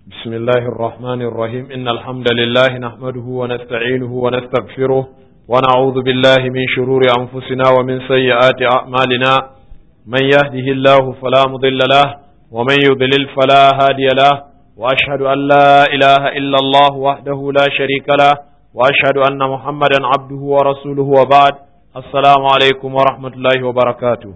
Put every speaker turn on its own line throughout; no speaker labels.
بسم الله الرحمن الرحيم إن الحمد لله نحمده ونستعينه ونستغفره ونعوذ بالله من شرور أنفسنا ومن سيئات أعمالنا من يهده الله فلا مضل له ومن يضلل فلا هادي له وأشهد أن لا إله إلا الله وحده لا شريك له وأشهد أن محمدا عبده ورسوله وبعد السلام عليكم ورحمة الله وبركاته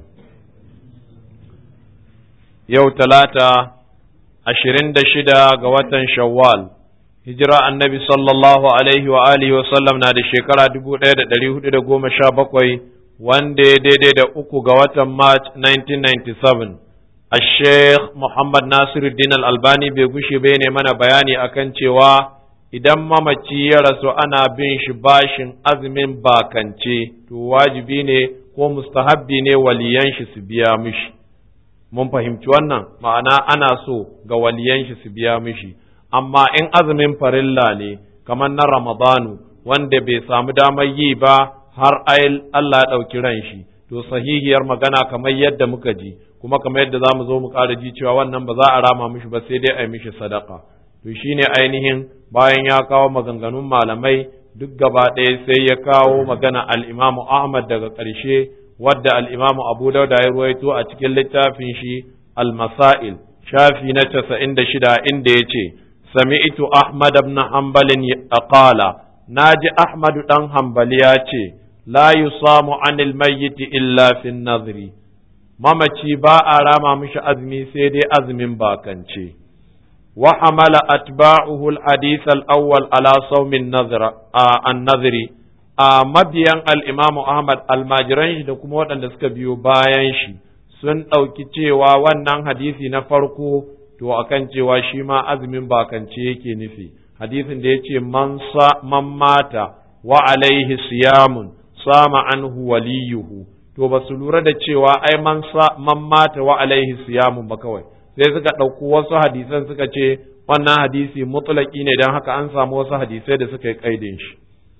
يوم ثلاثة ashirin da shida ga watan Shawwal, hijira annabi sallallahu alaihi wa alihi wa sallam na da shekara dubu ɗaya da ɗari hudu da goma sha bakwai wanda ya daidai da uku ga watan March 1997. A Sheikh Muhammad Nasiruddin Al-Albani bai gushe bai ne mana bayani akan cewa idan mamaci ya rasu ana bin shi bashin azumin bakance, to wajibi ne ko mustahabbi ne waliyan shi su biya mishi. mun fahimci wannan ma'ana ana so ga waliyan shi su biya mishi amma in azumin farilla ne kamar na ramadanu wanda bai samu damar yi ba har Allah ya ɗauki ran shi to sahihiyar magana kamar yadda muka ji kuma kamar yadda za mu zo mu ƙara ji cewa wannan ba za a rama mishi ba sai dai a yi mishi sadaka to shine ainihin bayan ya kawo maganganun malamai duk gaba ɗaya sai ya kawo magana al-imamu Ahmad daga ƙarshe wadda al'imamu Abu Dauda ya ruwaito a cikin littafin shi Al-Masail, shafi na casa'in da shida inda ya ce, Sami'tu Ahmad ibn Hanbalin a ƙala, na ji Ahmadu ɗan Hambali ya ce, La yi samu anil mayyiti illa fin nazari, mamaci ba a rama mishi azumi sai dai azumin bakance. Wa hamala atba'uhu al-hadith al-awwal ala sawmin an-nazari a mabiyan al'imamu Ahmad almajiran shi da kuma waɗanda suka biyo bayan shi sun ɗauki cewa wannan hadisi na farko to akan cewa shi ma azumin bakance yake nufi hadisin da ya ce man mata wa alaihi siyamun sama anhu waliyuhu to ba su lura da cewa ai man mata wa alaihi siyamun ba kawai sai suka ɗauko wasu hadisan suka ce wannan hadisi mutulaki ne don haka an samu wasu hadisai da suka yi ƙaidin shi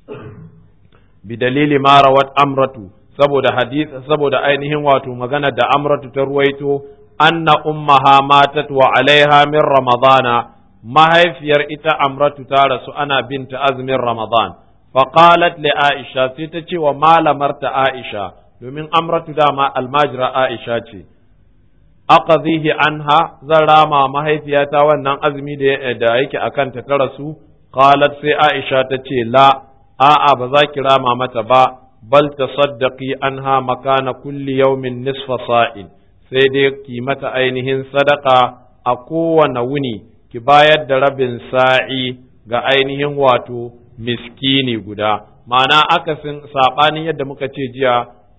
bidalili ma rawat amratu saboda hadith saboda ainihin wato magana da amratu ta ruwaito anna ummaha matat wa alaiha min ramadana mahaifiyar ita amratu ta rasu ana binta azumin ramadan faqalat li aisha sai ta ce wa malamarta aisha domin amratu dama almajira aisha ce aqadhihi anha zan rama mahaifiyata wannan azumi da yake akan ta ta rasu qalat sai aisha ta ce la a'a ba za ki rama mata ba bal tasaddaqi anha makana kulli yawmin nisfa sa'in sai dai ki mata ainihin sadaka a kowane wuni ki bayar da rabin sa'i ga ainihin wato miskini guda ma'ana akasin sabanin yadda muka ce jiya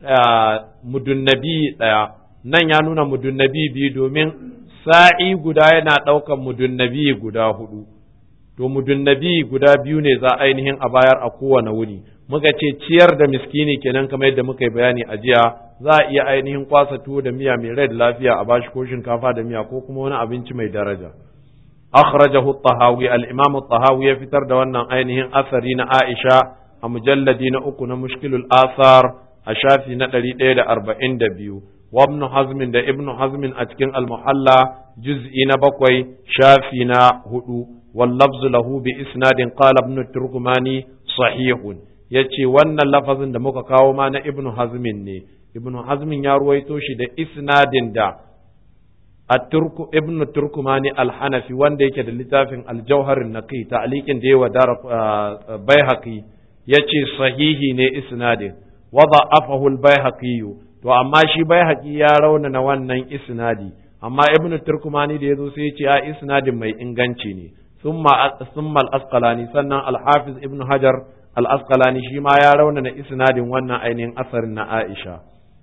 mudunnabi ɗaya nan ya nuna mudunnabi biyu domin sa'i guda yana ɗaukan mudunnabi guda hudu to mudunnabi guda biyu ne za ainihin a bayar a kowane wuni muka ce ciyar da miskini kenan kamar yadda muka yi bayani a jiya za a iya ainihin kwasa tuwo da miya mai rai da lafiya a bashi ko shinkafa da miya ko kuma wani abinci mai daraja akhrajahu at-tahawi al-imam at-tahawi ya fitar da wannan ainihin asari na Aisha a mujalladi na uku na mushkilul asar a shafi na 142 wa ibn hazm da ibn hazm a cikin al-muhalla juz'i na bakwai shafi na hudu واللفظ له بإسناد قال ابن التركماني صحيح yace wannan lafazin da muka kawo ma na ibnu hazmin ne ibnu hazmin ya ruwaito shi da isnadin da at-turku ibnu turkumani al-hanafi wanda yake da littafin al-jawhar naqi ta'liqin da yawa dar baihaqi yace sahihi ne isnadin wa da'afahu al-baihaqi to amma shi baihaqi ya raunana wannan isnadi amma ibnu turkumani da yazo sai ya ce a isnadin mai inganci ne ثم ثم الأسقلاني سنة الحافظ ابن حجر الأسقلاني شيما يرون إسناد وانا أين أثر عائشة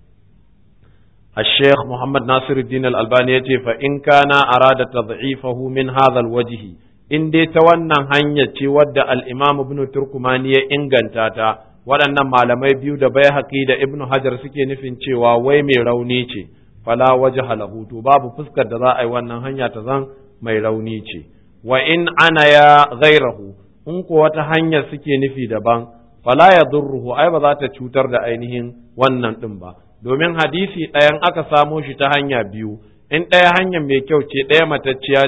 الشيخ محمد ناصر الدين الألباني فإن كان أراد تضعيفه من هذا الوجه in dai ta wannan hanya ce wadda al'imam ibn Turkumani ya inganta ta waɗannan malamai biyu da bai haƙi da ibn Hajar suke nufin cewa wai mai rauni ce fala waje halahu to babu fuskar da za a yi wannan hanya ta zan mai rauni ce wa in ana ya gairahu in ko wata hanyar suke nufi daban fala ya durruhu ai ba za ta cutar da ainihin wannan ɗin ba domin hadisi ɗayan aka samo shi ta hanya biyu in ɗaya hanyar mai kyau ce ɗaya matacciya ce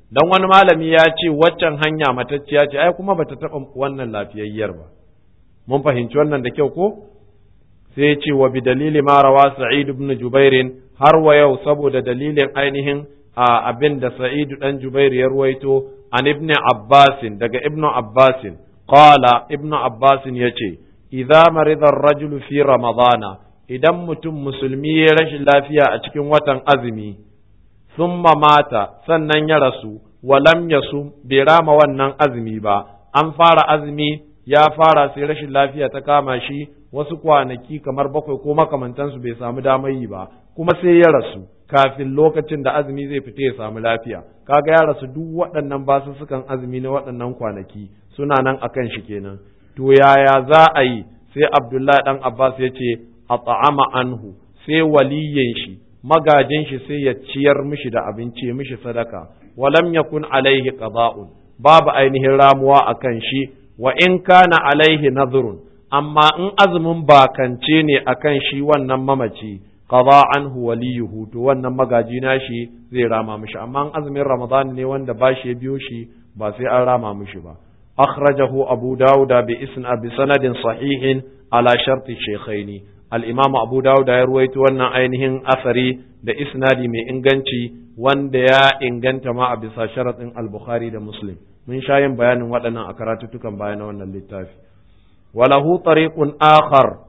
dan wani malami ya ce waccan hanya matacciya ce ai kuma bata taɓa wannan lafiyayyar ba mun fahimci wannan da kyau ko sai ya ce wa bi dalili ma rawa sa'id ibn jubairin har wa yau saboda dalilin ainihin a abin da sa'id dan jubair ya ruwaito an ibn abbasin daga ibn abbasin qala ibn abbasin yace idza marida ar-rajulu fi ramadana idan mutum musulmi ya rashin lafiya a cikin watan azumi summa mata sannan ya rasu walam yasu bai rama wannan azumi ba an fara azumi ya fara sai rashin lafiya ta kama shi wasu kwanaki kamar bakwai ko makamantansu bai samu damar yi ba kuma sai ya rasu kafin lokacin da azumi zai fita ya samu lafiya kaga ya rasu duk waɗannan basussukan azumi na waɗannan kwanaki suna nan akan shi kenan to yaya za a yi sai abdullahi dan abbas ya ce a ta'ama anhu sai waliyin shi magajin shi sai ya ciyar mishi da abinci mishi sadaka walam yakun alaihi qada'un babu ainihin ramuwa akan shi wa in kana alaihi nadhrun amma in azumin bakance ne akan shi wannan mamaci qada anhu waliyuhu to wannan magaji nashi zai rama mishi amma in azumin ramadan ne wanda bashi ya biyo shi ba sai an rama mishi ba akhrajahu abu dauda bi isna bi sanadin sahihin ala sharti shaykhaini al-imam abu dauda ya ruwaito wannan ainihin asari da isnadi mai inganci wanda ya inganta ma a bisa sharatin al-bukhari da muslim mun sha yin bayanin waɗannan a karatuttukan bayan wannan littafi walahu tariqun akhar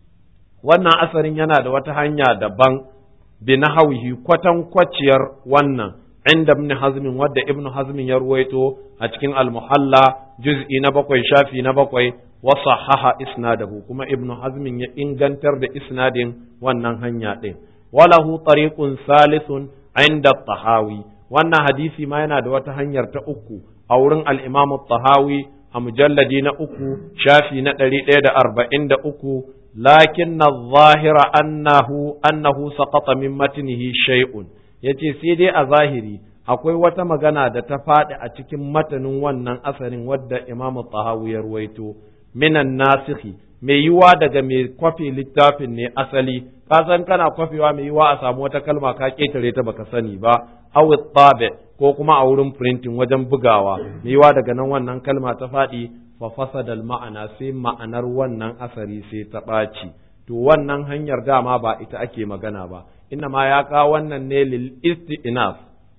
wannan asarin yana da wata hanya daban bi nahwihi kwatan kwaciyar wannan inda ibn hazmin wadda ibn hazmin ya ruwaito a cikin al-muhalla juz'i na bakwai shafi na bakwai wa sahaha isnadahu kuma ibn hazmin ya ingantar da isnadin wannan hanya ɗin walahu tariqun salisun inda tahawi wannan hadisi ma yana da wata hanyar ta uku a wurin al-imam tahawi a mujalladi na uku shafi na ɗari ɗaya da arba'in da uku lakin na zahira annahu annahu saqata min matnihi shay'un yace sai dai a zahiri akwai wata magana da ta faɗi a cikin matanin wannan asarin wadda imamu tahawi ya ruwaito minan nasikhi mai yiwa daga mai kwafi littafin ne asali ka san kana kwafewa mai yiwa a samu wata kalma ka ketare ta baka sani ba aw tabe ko kuma a wurin printing wajen bugawa mai yiwa daga nan wannan kalma ta faɗi fa fasada ma'ana sai ma'anar wannan asari sai ta ɓaci to wannan hanyar dama ba ita ake magana ba inna ma ya kawo wannan ne lil isti'naf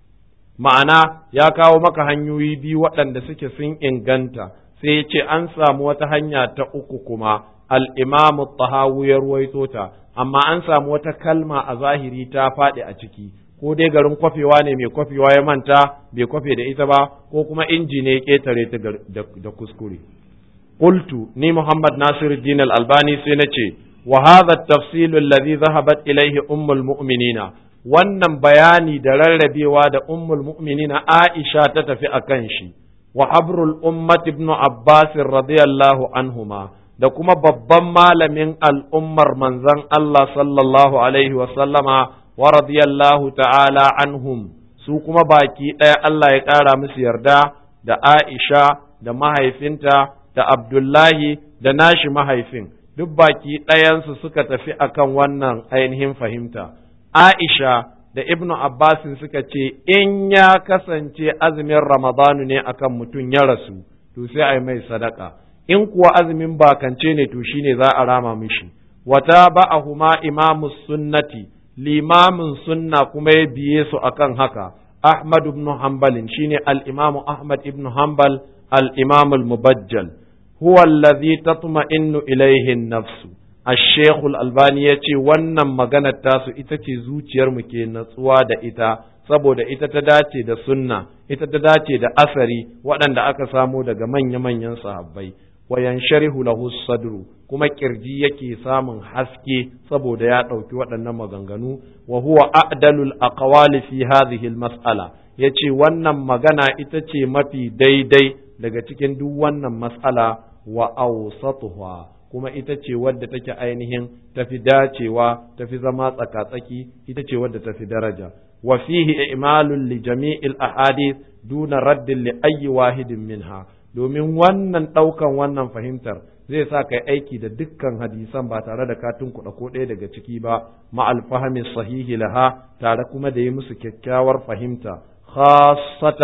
ma'ana ya kawo maka hanyoyi biyu waɗanda suke sun inganta sai ya ce an samu wata hanya ta uku kuma al'imamu tahawu ya ruwaito ta amma an samu wata kalma a zahiri ta faɗi a ciki ko dai garin kwafewa ne mai kwafewa ya manta bai kwafe da ita ba ko kuma inji ne ya ƙetare ta da kuskure qultu ni muhammad nasiruddin al-albani sai na ce wa hadha at-tafsil alladhi dhahabat ilayhi ummul mu'minina wannan bayani da rarrabewa da ummul mu'minina aisha ta tafi akan shi wa habrul ummat ibn Abbas radiyallahu anhuma da kuma babban malamin al'ummar manzon Allah sallallahu alaihi wa sallama wa radiyallahu ta'ala anhum su kuma baki ɗaya Allah ya ƙara musu yarda da Aisha da mahaifinta da Abdullahi da nashi mahaifin duk baki ɗayansu suka tafi akan wannan ainihin fahimta Aisha da ibnu abbasin suka ce in ya kasance azumin ramadanu ne akan mutum ya rasu to sai a yi mai sadaka in kuwa azumin bakance ne to shine za a rama mishi wata ba'ahuma imamu sunnati limamin sunna kuma ya biye su akan haka ahmad ibn hanbalin shine al-imamu ahmad ibn hanbal al-imam al-mubajjal huwa alladhi tatma'innu ilayhi an-nafsu الشيخ الألباني يتي wannan maganar tasu ita ce zuciyarmu ke natsuwa da ita saboda ita ta dace da sunna ita ta dace da asari waɗanda aka samo daga manya-manyan sahabbai wa yansharihu lahu sadru kuma kirji yake samun haske saboda ya ɗauki waɗannan maganganu wa huwa a'dalul aqwali fi hadhihi al-mas'ala yace wannan magana ita ce mafi daidai daga cikin duk wannan mas'ala wa awsatuha kuma ita ce wadda take ainihin tafi dacewa tafi zama tsakatsaki ita ce wadda tafi daraja wa fihi i'malun li jami'il ahadith duna raddin li ayyi wahidin minha domin wannan daukan wannan fahimtar zai sa kai aiki da dukkan hadisan ba tare da ka tunkuɗa ko ɗaya daga ciki ba ma alfahami sahihi laha tare kuma da yi musu kyakkyawar fahimta khassatan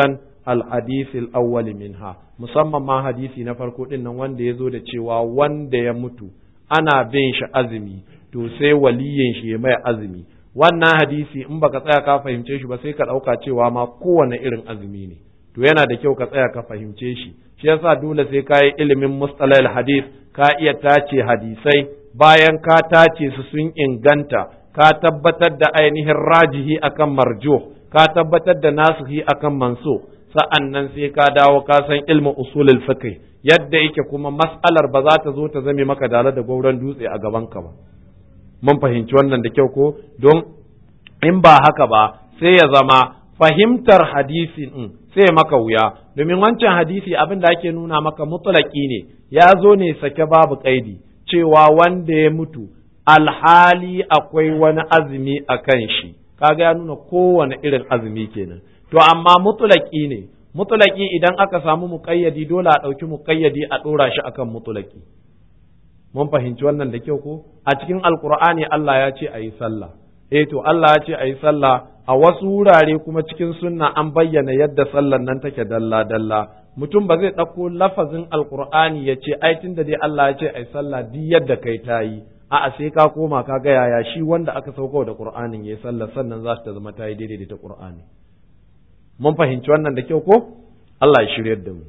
al-hadith al-awwal minha musamman ma hadisi na farko din nan wanda ya zo da cewa wanda ya mutu ana bin shi azumi to sai waliyin shi ya mai azumi wannan hadisi in baka tsaya ka fahimce shi ba sai ka ɗauka cewa ma kowane irin azumi ne to yana da kyau ka tsaya ka fahimce shi shi yasa dole sai ka yi ilimin mustalahil hadis ka iya tace hadisai bayan ka tace su sun inganta ka tabbatar da ainihin rajihi akan marjuh ka tabbatar da nasihi akan manso sa'an nan sai ka dawo ka san ilmin usulul fiqh yadda yake kuma mas'alar ba za ta zo ta zame maka dala da gauran dutse a gaban ka ba mun fahimci wannan da kyau ko don in ba haka ba sai ya zama fahimtar hadisi in sai maka wuya domin wancan hadisi abin da ake nuna maka mutlaki ne ya zo ne sake babu kaidi cewa wanda ya mutu alhali akwai wani azumi a kan shi kaga ya nuna kowane irin azumi kenan to amma mutulaki ne mutulaki idan aka samu muƙayyadi dole a ɗauki muƙayyadi a ɗora shi akan mutulaki mun fahimci wannan da kyau ko a cikin alkur'ani Allah ya ce a yi sallah eh to Allah ya ce a yi sallah a wasu wurare kuma cikin sunna an bayyana yadda sallan nan take dalla dalla mutum ba zai ɗauko lafazin alkur'ani ya ce ai tunda dai Allah ya ce a yi sallah duk yadda kai ta yi a'a sai ka koma ka ga yaya shi wanda aka sauko da qur'anin yayi sallah sannan za ta zama ta yi daidai da ta qur'ani mun fahimci wannan da kyau ko Allah ya shiryar da mu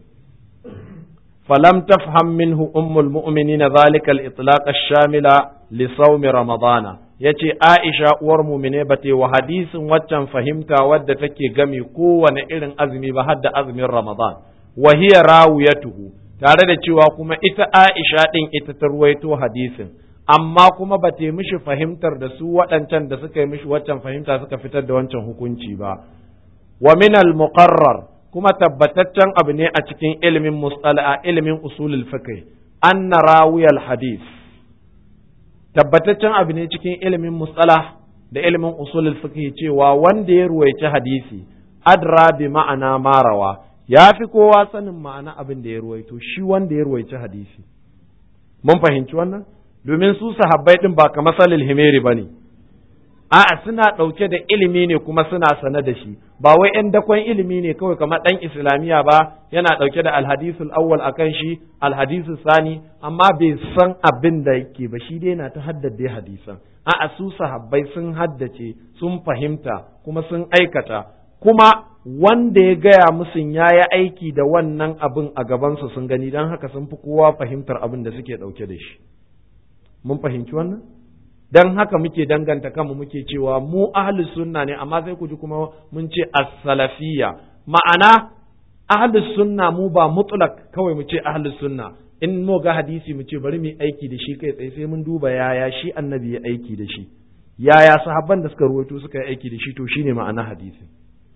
فلم تفهم منه أم المؤمنين ذلك الإطلاق الشامل لصوم رمضان yace Aisha uwar mumine ba wa hadisin waccan fahimta wadda take gami kowane irin azumi ba har da azumin Ramadan wa hiya rawiyatuhu tare da cewa kuma ita Aisha din ita ta ruwaito hadisin amma kuma ba ta mishi fahimtar da su waɗancan da suka yi mishi waccan fahimta suka fitar da wancan hukunci ba wa min al muqarrar kuma tabbataccen abu ne a cikin ilimin mustala ilimin usulul fiqh anna rawiyal hadith tabbataccen abu ne cikin ilimin mustala da ilimin usulul fiqh cewa wanda ya ruwaici hadisi adra bi ma'ana marawa ya fi kowa sanin ma'ana abin da ya ruwaito shi wanda ya ruwaici hadisi mun fahimci wannan domin su sahabbai din ba kamar salil himeri bane a'a suna ɗauke da ilimi ne kuma suna sane da shi ba wai ‘yan dakon ilimi ne kawai kamar ɗan islamiyya ba yana ɗauke da alhadisul awwal akan shi alhadisul sani amma bai san abin da yake ba shi dai na ta haddade hadisan a'a su sahabbai sun haddace sun fahimta kuma sun aikata kuma wanda ya gaya musu ya yi aiki da wannan abin a gabansu sun gani don haka sun fi kowa fahimtar abin da suke ɗauke da shi mun fahimci wannan dan haka muke danganta kanmu muke cewa mu ahlus sunna ne amma sai ku ji kuma mun ce as-salafiyya ma'ana ahlus sunna mu ba mutlak kawai mu ce ahlus sunna in mu ga hadisi mu ce bari mu aiki da shi kai tsaye sai mun duba yaya shi annabi ya aiki da shi yaya sahabban da suka ruwaito suka yi aiki da shi to shine ma'ana hadisi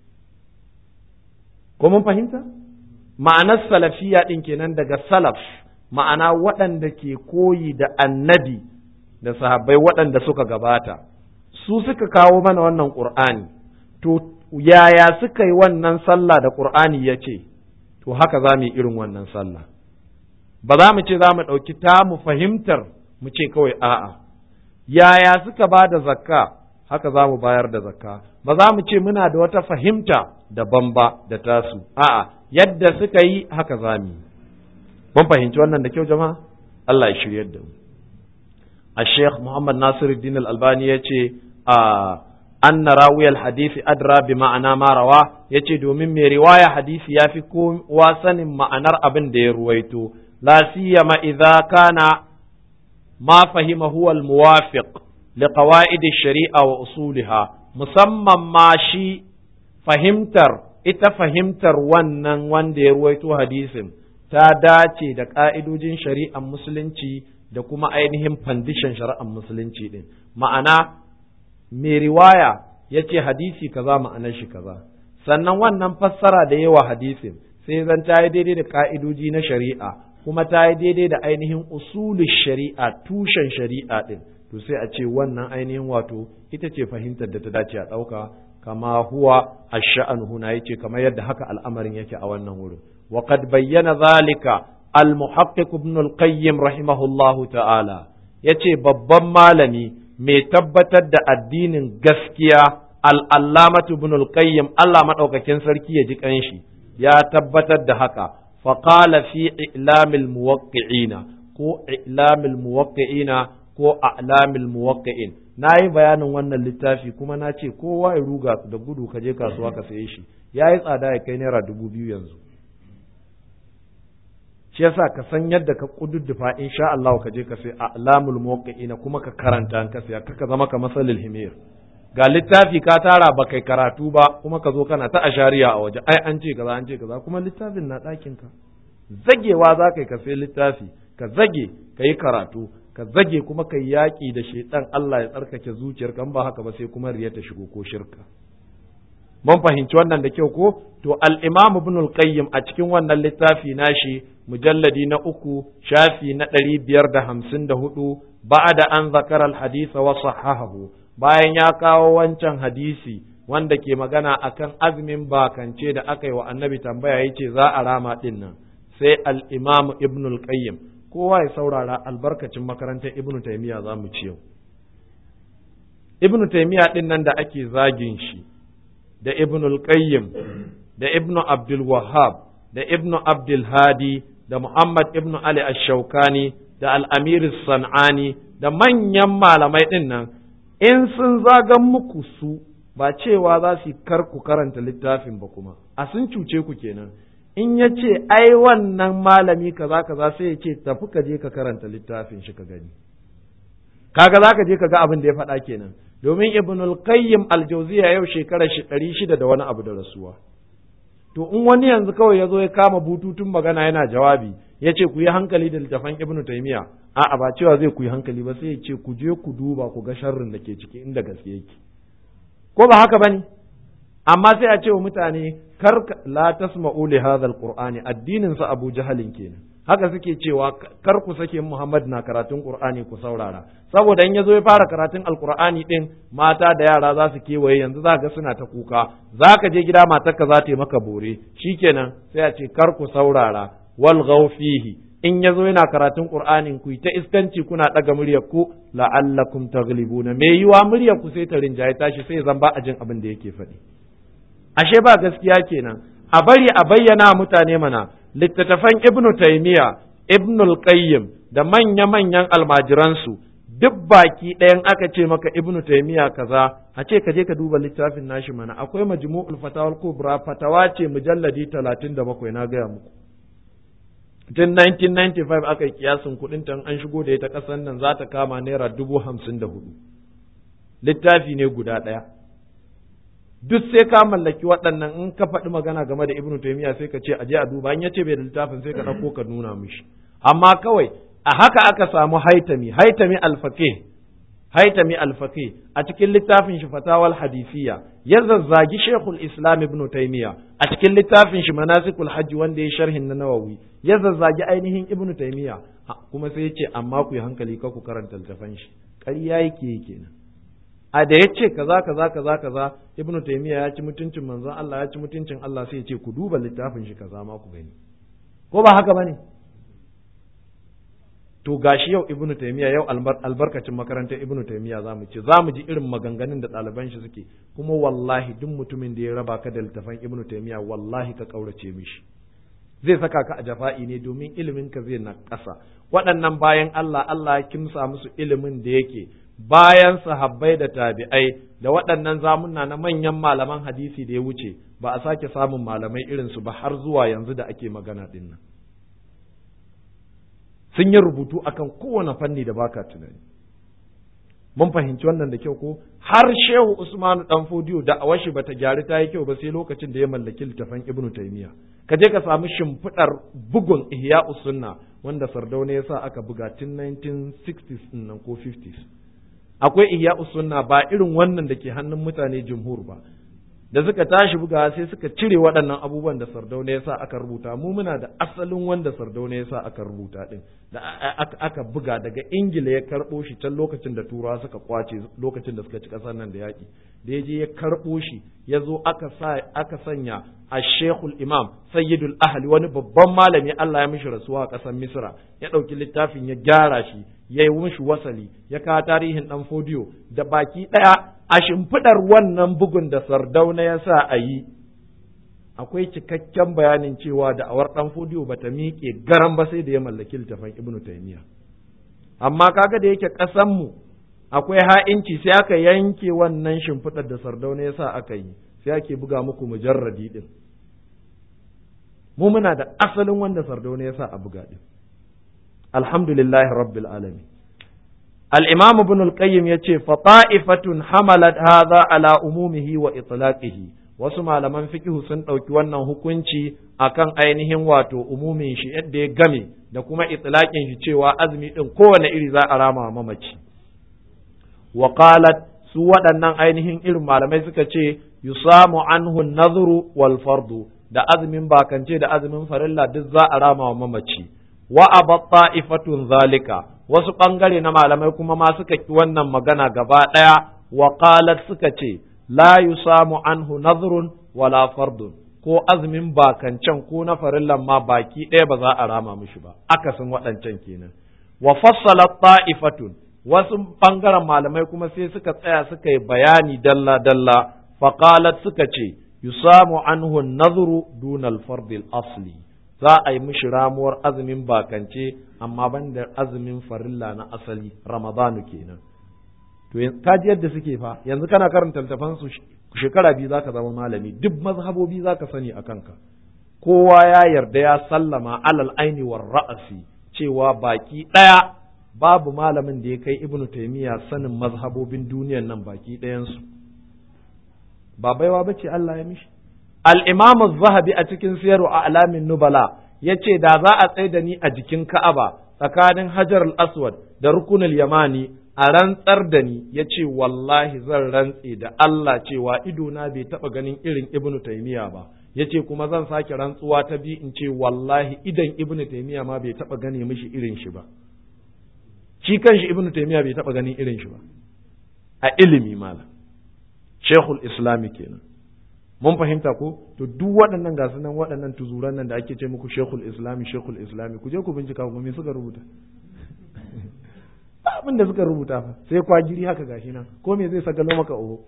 ko mun fahimta ma'anar salafiyya din kenan daga salaf ma'ana waɗanda ke koyi da annabi da sahabbai waɗanda suka gabata su suka kawo mana wannan ƙur'ani to yaya suka yi wannan sallah da ƙur'ani ya ce to haka za mu yi irin wannan sallah ba za mu ce za mu ɗauki ta mu fahimtar mu ce kawai a'a yaya suka ba da zakka haka za mu bayar da zakka ba za mu ce muna da wata fahimta daban ba da tasu a'a yadda suka yi haka za mu yi mun fahimci wannan da kyau jama'a Allah ya shiryar da mu الشيخ محمد ناصر الدين الألباني يتي أن راوي الحديث أدرى بمعنى ما رواه يتي دومين من رواية حديث يافكم واسن معنى أبن دي رويتو لا سيما إذا كان ما فهم هو الموافق لقواعد الشريعة وأصولها مسمى ما شي فهمتر ita fahimtar wannan wanda ya ruwaito hadisin ta dace da ƙa'idojin shari'ar musulunci da kuma ainihin fandishin shari'ar musulunci din ma'ana mai riwaya ya ce hadisi kaza ma'anar shi kaza sannan wannan fassara da yawa hadisin sai zan ta yi daidai da ka'idoji na shari'a kuma ta yi daidai da ainihin usulun shari'a tushen shari'a din to sai a ce wannan ainihin wato ita ce fahimtar da ta dace a ɗauka kama huwa ash-sha'an huna yace kamar yadda haka al'amarin yake a wannan wurin wa qad bayyana zalika المحقق ابن القيم رحمه الله ta'ala yace babban malami mai tabbatar da addinin gaskiya al'allamatu ibn al-qayyim Allah maɗaukakin sarki ya ji kanshi ya tabbatar da haka faqala fi i'lamil muwaqqi'ina ko i'lamil muwaqqi'ina ko a'lamil muwaqqi'in nayi bayanin wannan littafi kuma na ce kowa ya ruga da gudu ka je kasuwa ka saye shi yayi tsada ya kai naira dubu biyu yanzu shi yasa ka san yadda ka kududdufa insha Allah ka je ka sai a'lamul muwaqqi'ina kuma ka karanta an ka saya ka zama ka masalil himir ga littafi ka tara ba kai karatu ba kuma ka zo kana ta ashariya a waje ai an ce kaza an ce kaza kuma littafin na ɗakin ka zagewa za ka yi ka sai littafi ka zage ka yi karatu ka zage kuma ka yi yaƙi da shaitan Allah ya tsarkake zuciyarka in ba haka ba sai kuma riya ta shigo ko shirka mun fahimci wannan da kyau ko to al-imam ibn al-qayyim a cikin wannan littafi nashi mujalladi na uku shafi na ɗari biyar da hamsin da hudu ba'da an zakara al-hadith wa sahahahu bayan ya kawo wancan hadisi wanda ke magana akan azumin bakance da aka yi wa annabi tambaya yace za a rama din nan sai al-imam ibn al-qayyim kowa ya saurara albarkacin makarantar ibn taymiya za mu ci yau ibn taymiya din nan da ake zagin shi da ibn al-qayyim da ibn abdul wahhab da ibn abdul hadi da muhammad ibn ali ash-shawkani da al-amir sanani da manyan malamai din nan in sun zagan muku su ba cewa za su kar ku karanta littafin ba kuma a sun cuce ku kenan in ya ce ai wannan malami kaza kaza sai ya ce tafi ka je ka karanta littafin shi ka gani kaga za ka je ka ga abin da ya faɗa kenan domin ibn al-qayyim al-jawziya yau shekarar shi ɗari shida da wani abu da rasuwa to in wani yanzu kawai ya zo ya kama bututun magana yana jawabi ya ce ku yi hankali da littafan ibn taymiya a'a ba cewa zai ku yi hankali ba sai ya ce ku je ku duba ku ga sharrin da ke ciki inda gaske yake ko ba haka bane amma sai a ce wa mutane kar la tasma'u li hadha al-qur'ani addinin sa Abu Jahalin kenan haka suke cewa kar ku sake Muhammad na karatun Qur'ani ku saurara saboda in yazo ya fara karatun Alqur'ani din mata da yara za su kewaye yanzu za ga suna ta kuka za ka je gida matarka za ta yi maka bore shikenan sai a ce kar ku saurara wal fihi in yazo yana karatun Qur'anin ku ta iskanci kuna daga muryar ku la'allakum taghlibuna me yiwa muryar ku sai ta rinjaye tashi sai zan ba a jin abin da yake faɗi ashe ba gaskiya kenan a bari a bayyana mutane mana littattafan ibnu taymiya ibnu al-qayyim da manya-manyan almajiransu duk baki ɗayan aka ce maka ibnu taymiya kaza a ce ka je ka duba littafin nashi mana akwai majmu'ul fatawal kubra fatawa ce mujalladi 37 na gaya muku tun 1995 aka yi kiyasin kuɗin tan an shigo da ita ƙasar nan za ta kama naira dubu hamsin da hudu littafi ne guda ɗaya duk sai ka mallaki waɗannan in ka faɗi magana game da ibnu taymiya sai ka ce aje a duba in yace bai da littafin sai ka ɗauko ka nuna mishi amma kawai a haka aka samu haitami haitami alfaqih haitami alfaqih a cikin littafin shi fatawal hadisiya ya zazzagi shekul islam ibnu taymiya a cikin littafin shi manasikul hajji wanda ya sharhin na nawawi ya zazzagi ainihin ibnu taymiya kuma sai ya ce amma ku yi hankali ka ku karanta littafin shi ƙarya yake kenan a da ya ce kaza kaza kaza kaza ibnu taymiya ya ci mutuncin manzon Allah ya ci mutuncin Allah sai ya ce ku duba littafin shi kaza ma ku gani ko ba haka bane to gashi yau ibnu taymiya yau albarkacin makarantar ibnu taymiya zamu ce zamu ji irin maganganun da ɗaliban shi suke kuma wallahi duk mutumin da ya raba ka da littafan ibnu taymiya wallahi ka kaurace mishi zai saka ka a jafa'i ne domin ilimin ka zai na ƙasa waɗannan bayan Allah Allah ya kimsa musu ilimin da yake bayan sahabbai da tabi'ai da waɗannan zamunna na manyan malaman hadisi da ya wuce ba a sake samun malamai irinsu ba har zuwa yanzu da ake magana ɗin nan sun yi rubutu akan kowane fanni da baka tunani mun fahimci wannan da kyau ko har shehu usmanu dan fodiyo da awashi bata gyari ta yi kyau ba sai lokacin da ya mallaki littafan ibnu taymiya ka je ka samu shimfiɗar bugun ihya sunna wanda sardauna ya sa aka buga tun 1960s nan ko 50s akwai ihya sunna ba irin wannan da ke hannun mutane jumhur ba da suka tashi buga sai suka cire waɗannan abubuwan da sardauna ya sa aka rubuta mu muna da asalin wanda sardauna ya sa aka rubuta din da aka buga daga ingila ya karɓo shi can lokacin da turawa suka kwace lokacin da suka ci ƙasar nan da yaƙi da ya je ya karɓo shi ya zo aka sa aka sanya a shekul imam sayyidul ahli wani babban malami Allah ya mishi rasuwa a ƙasar misra ya ɗauki littafin ya gyara shi ya yi mishi wasali ya kawo tarihin ɗan fodiyo da baki ɗaya a shimfiɗar wannan bugun da sardauna ya sa a yi
akwai cikakken bayanin cewa da awar dan fodiyo bata miƙe garan ba sai da ya mallaki littafin ibnu taymiya amma kaga da yake ƙasan mu akwai ha'inci sai aka yanke wannan shimfiɗar da sardauna ya sa aka yi sai ake buga muku mujarradi din mu muna da asalin wanda sardauna ya sa a buga din alhamdulillahi rabbil alamin al-imam ibn al-qayyim yace fa ta'ifatun hamalat hadha ala umumihi wa itlaqihi wasu malaman fikihu sun ɗauki wannan hukunci akan ainihin wato umumin shi yadda ya game da kuma itlaqin shi cewa azumi din kowane iri za a rama mamaci wa qalat su waɗannan ainihin irin malamai suka ce yusamu anhu nazru wal fardu da azumin bakance da azumin farilla duk za a rama wa mamaci wa abat ta'ifatun zalika wasu bangare na malamai kuma ma suka ki wannan magana gaba ɗaya wa qalat suka ce la yusamu anhu nazrun wala fardun ko azumin bakancan ko na farillan ma baki ɗaya ba za a rama mishi ba akasin waɗancan kenan wa fassalat ta'ifatun wasu ɓangaren malamai kuma sai suka tsaya suka yi bayani dalla dalla faqalat suka ce yusamu anhu nazru dunal fardil asli za a yi mishi ramuwar azumin bakance amma banda azumin farilla na asali ramadanu kenan to ka ji yadda suke fa yanzu kana karanta littafan su shekara biyu zaka zama malami duk mazhabobi zaka sani a kanka kowa ya yarda ya sallama alal aini war ra'asi cewa baki daya babu malamin da ya kai ibnu taymiya sanin mazhabobin duniyan nan baki ɗayan su ba baiwa bace Allah ya mishi al-imam az-zahabi a cikin siyaru a alamin nubala yace da za a tsaye da ni a jikin ka'aba tsakanin hajar al-aswad da rukunul yamani a rantsar da ni ya ce wallahi zan rantse da Allah cewa idona bai taɓa ganin irin ibnu taimiya ba ya ce kuma zan sake rantsuwa ta bi in ce wallahi idan ibnu taimiya ma bai taɓa gane mishi irin shi ba shi kanshi ibnu taimiya bai taɓa ganin irin shi ba a ilimi mala shekul islami kenan mun fahimta ko to duk waɗannan gasu nan waɗannan tuzuran nan da ake ce muku shekul islami shekul islami ku je ku bincika ku me suka rubuta abin da suka rubuta fa sai kwagiri haka gashi nan ko me zai sagalo maka oho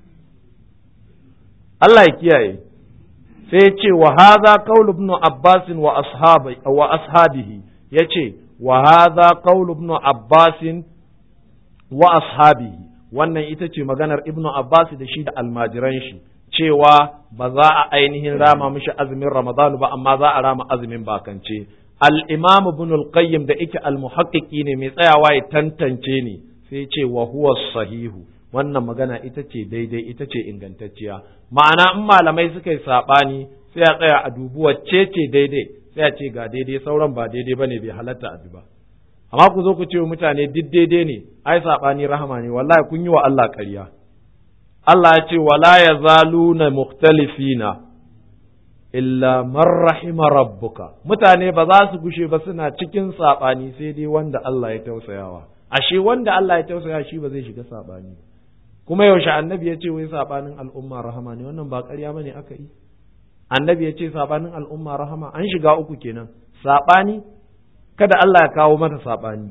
Allah ya kiyaye sai ya ce wa hadha qaul ibn Abbas wa ashabi wa ashabihi yace wa hadha qaul ibn Abbas wa ashabihi wannan ita ce maganar ibn Abbas da shi da almajiran shi cewa ba za a ainihin rama mishi azumin Ramadan ba amma za a rama azumin bakance al-imam ibn al-qayyim da yake al-muhaqqiqi ne mai tsayawa ya tantance ne sai ce wa huwa sahihu wannan magana ita ce daidai ita ce ingantacciya ma'ana in malamai suka yi sabani sai a tsaya a dubi wacce ce daidai sai a ce ga daidai sauran ba daidai bane bai halatta a ba amma ku zo ku ce wa mutane duk daidai ne ai sabani rahama ne wallahi kun yi wa Allah ƙarya Allah ya ce wala yazaluna mukhtalifina illa man rahima rabbuka mutane ba za su gushe ba suna cikin saɓani sai dai wanda Allah ya tausayawa ashe wanda Allah ya tausaya shi ba zai shiga saɓani kuma yaushe annabi ya ce wai saɓanin al'umma rahama ne wannan ba ƙarya bane aka yi annabi ya ce saɓanin al'umma rahama an shiga uku kenan saɓani kada Allah ya kawo mata saɓani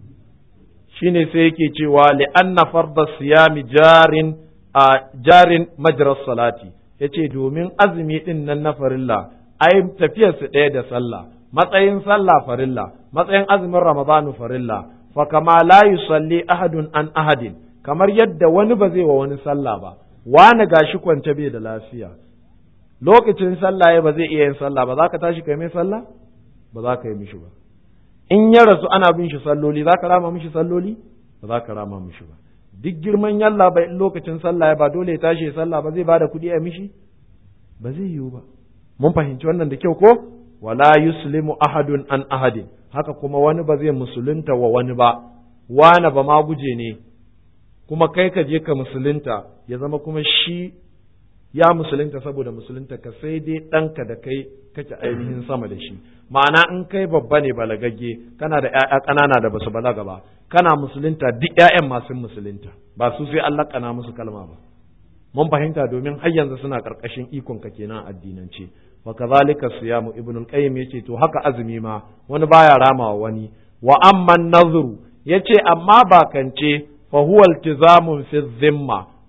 shine sai yake cewa li anna farda siyami jarin a jarin majras salati ya ce domin azumi ɗin nan na farilla ai tafiyarsu ɗaya da sallah matsayin sallah farilla matsayin azumin ramadanu farilla fa kama la yusalli ahadun an ahadin kamar yadda wani ba zai wa wani sallah ba wani gashi kwance bai da lafiya lokacin sallah ya ba zai iya yin sallah ba za ka tashi kai mai sallah ba za ka yi mishi ba in ya rasu ana bin shi salloli za ka rama mishi salloli ba za ka rama mishi ba duk girman yalla bai in lokacin sallah ba dole ya tashi ya sallah ba zai bada kuɗi a mishi ba zai yiwu ba mun fahimci wannan da kyau ko wala yuslimu ahadun an ahadin haka kuma wani ba zai musulunta wa wani ba wani ba ma guje ne kuma kai ka je ka musulunta ya zama kuma shi ya musulunta saboda musulunta ka sai dai ɗanka da kai kake ainihin sama da shi ma'ana in kai babba ne balagagge kana da ƴaƴa ƙanana da basu balaga ba kana musulunta duk ƴaƴan masu musulunta ba su sai Allah kana musu kalma ba mun fahimta domin har yanzu suna karkashin ikon ka kenan addinance wa kazalika siyamu ibnul qayyim yace to haka azumi ma wani baya ramawa wani wa amma nazru yace amma bakance fa huwa iltizamun fi dhimma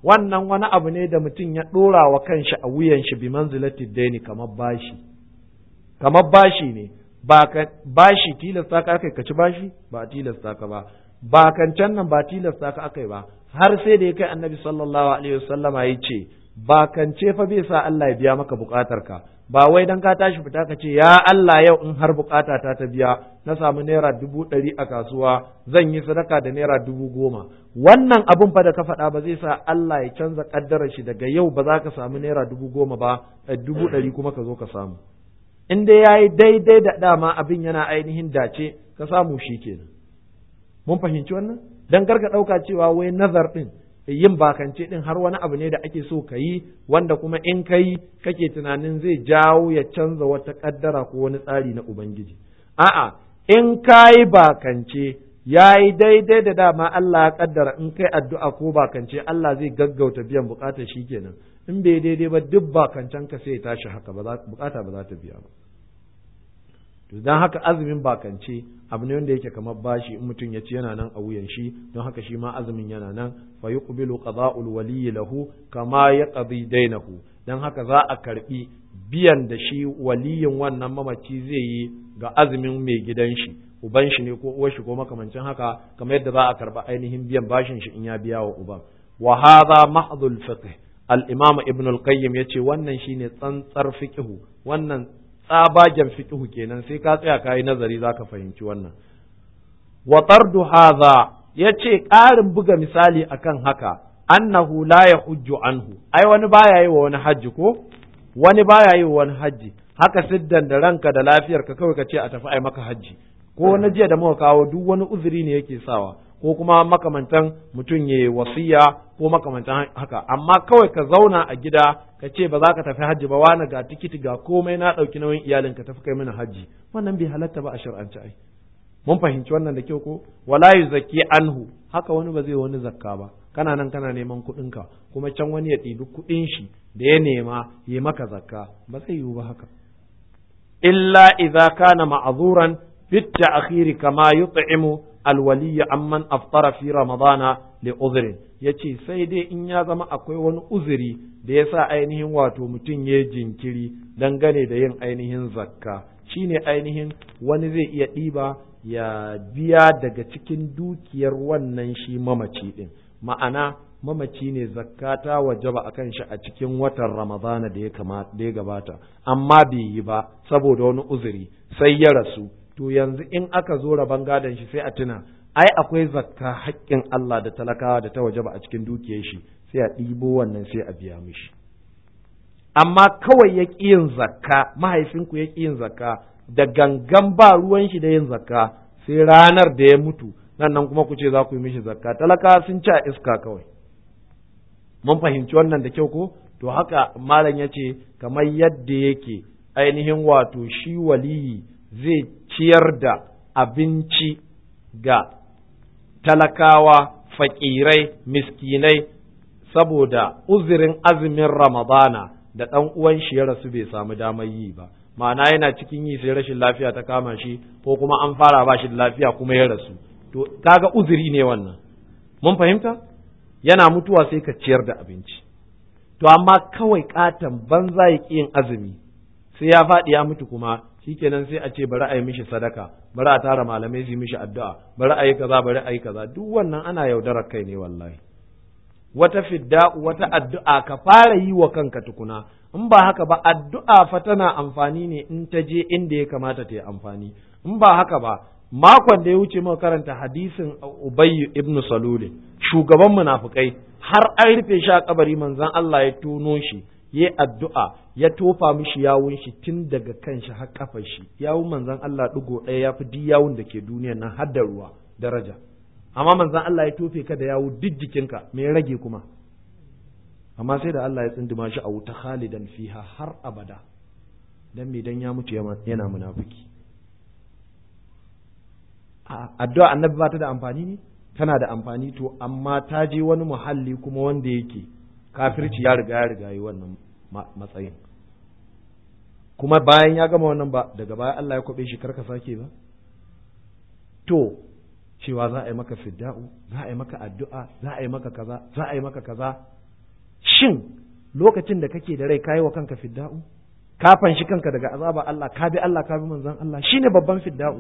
wannan wani abu ne da mutum ya ɗora wa kanshi a wuyan shi bi manzilati daini kamar bashi kamar bashi ne ba ka bashi tilasta ka aka ka ci bashi ba tilasta ka ba ba kancan nan ba tilasta ka aka ba har sai da ya kai annabi sallallahu alaihi wasallama ya ce ba kance fa bai sa Allah ya biya maka bukatar ka ba wai dan ka tashi fita ka ce ya Allah yau in har bukata ta ta biya na samu naira dubu ɗari a kasuwa zan yi sadaka da naira dubu goma wannan abun fa da ka faɗa ba zai sa Allah ya canza ƙaddarar shi daga yau ba za ka samu naira dubu goma ba dubu ɗari kuma ka zo ka samu in dai ya yi daidai da dama abin yana ainihin dace ka samu shi kenan mun fahimci wannan dan karka ɗauka cewa wai nazar ɗin yin bakance ɗin har wani abu ne da ake so ka yi wanda kuma in ka yi kake tunanin zai jawo ya canza wata ƙaddara ko wani tsari na ubangiji a'a in ka yi bakance ya yi daidai da dama Allah ya ƙaddara in kai addu'a ko bakance Allah zai gaggauta biyan bukatar shi kenan in bai daidai ba duk bakancen ka sai ya tashi haka bukata ba za ta biya ba to dan haka azumin bakance abu ne wanda yake kamar bashi in mutum ya ci yana nan a wuyan shi don haka shi ma azumin yana nan fa yuqbilu qada'ul waliyyi lahu kama yaqdi dainahu dan haka za a karbi biyan da shi waliyin wannan mamaci zai yi ga azumin mai gidan shi uban shi ne ko uwar shi ko makamancin haka kamar yadda za a karba ainihin biyan bashin shi in ya biya wa uban wa hadha mahdhul fiqh al-imam ibn al-qayyim yace wannan shine tsantsar fiqhu wannan tsabagen fiqhu kenan sai ka tsaya kai nazari zaka fahimci wannan wa tardu hadha yace ƙarin buga misali akan haka annahu la yahujju anhu ai wani baya yi wa wani hajji ko wani baya yi wa wani hajji haka siddan da ranka da lafiyar ka kawai ka ce a tafi ai maka hajji ko na jiya da muka kawo duk wani uzuri ne yake sawa ko kuma makamantan mutum ya wasiya ko makamantan haka amma kawai ka zauna a gida ka ce ba za ka tafi hajji ba wani ga tikiti ga komai na ɗauki nauyin iyalin ka tafi kai mini hajji wannan bai halatta ba a shar'ance ai mun fahimci wannan da kyau ko wala yuzaki anhu haka wani ba zai wani zakka ba kana nan kana neman kuɗinka kuma can wani ya ɗibi kuɗin shi da ya nema ya maka zakka ba zai yiwu ba haka illa idza kana ma'zuran fit ta'khir kama yut'imu alwaliy amman aftara fi ramadana li uzrin yace sai dai in ya zama akwai wani uzuri da yasa ainihin wato mutum ya jinkiri dangane da yin ainihin zakka shine ainihin wani zai iya ɗiba ya biya daga cikin dukiyar wannan shi mamaci din ma'ana mamaci ne zakka ta wajaba akan shi a cikin watan ramadana da ya da ya gabata amma bai yi ba saboda wani uzuri sai ya rasu to yanzu in aka zo rabon gadon shi sai a tuna ai akwai zakka haƙƙin Allah da talakawa da ta wajaba a cikin dukiyar shi sai a ɗibo wannan sai a biya mishi amma kawai ya ƙi yin zakka mahaifinku ya ƙi yin zakka da gangan ba ruwan shi da yin zakka sai ranar da ya mutu nan nan kuma ku ce za ku yi mishi zakka talaka sun ci a iska kawai mun fahimci wannan da kyau ko to haka malam ya ce kamar yadda yake ainihin wato shi waliyi zai ciyar da abinci ga talakawa fakirai miskinai saboda uzirin azumin ramadana da ɗan uwan shi ya rasu bai samu damar yi ba ma'ana yana cikin yi sai rashin lafiya ta kama shi ko kuma an fara ba shi da lafiya kuma ya rasu to kaga uzuri ne wannan mun fahimta yana mutuwa sai ka ciyar da abinci to amma kawai katon banza ya yin azumi sai ya faɗi ya mutu kuma shikenan sai a ce bari a yi mishi sadaka bari a tara malamai su yi mishi addu'a bari a yi kaza bari a yi kaza duk wannan ana yaudarar kai ne wallahi wata fidda wata addu'a ka fara yi wa kanka tukuna in ba haka ba addu'a fa tana amfani ne in ta je inda ya kamata ta yi amfani in ba haka ba makon da ya wuce muka karanta hadisin Ubayy ibn Salul shugaban munafikai har an rufe shi a kabari manzon Allah ya tono shi ya addu'a ya tofa mishi yawun shi tun daga kan shi har kafar shi yawun manzon Allah digo ɗaya ya fi duk yawun da ke duniyar nan har da ruwa daraja amma manzon Allah ya tofe ka da yawu duk jikinka me ya rage kuma amma sai da Allah ya tsinduma shi a wuta khalidan fiha har abada dan me dan ya mutu yana munafiki addu'a annabi ba ta da amfani ne tana da amfani to amma ta je wani muhalli kuma wanda yake kafirci ya riga ya riga yi wannan matsayin kuma bayan ya gama wannan ba daga baya Allah ya kwabe shi karka sake ba to cewa za a yi maka fidda'u za a yi maka addu'a za a yi maka kaza za a yi maka kaza shin lokacin da kake da rai kayi wa kanka fidda'u ka fanshi kanka daga azaba Allah ka bi Allah ka bi manzon Allah shine babban fidda'u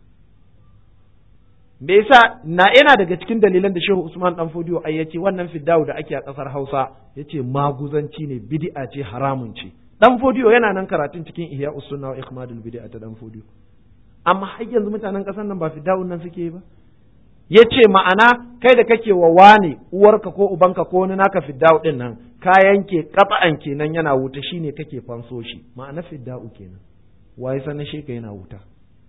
me yasa na yana daga cikin dalilan da Shehu Usman dan Fodiyo ai yace wannan fidda'u da ake a kasar Hausa yace maguzanci ne bid'a ce haramun ce dan Fodiyo yana nan karatun cikin Ihya Usunna wa Ikhmadul Bid'a ta dan Fodiyo amma har yanzu mutanen kasar nan ba fidda'un nan suke ba ya ce ma'ana kai da kake wa wane uwarka ko ubanka ko wani naka fidda'u din nan ka yanke kafa'an kenan yana wuta shine kake fanso shi ma'ana fidda'u kenan waye sanin shi ka yana wuta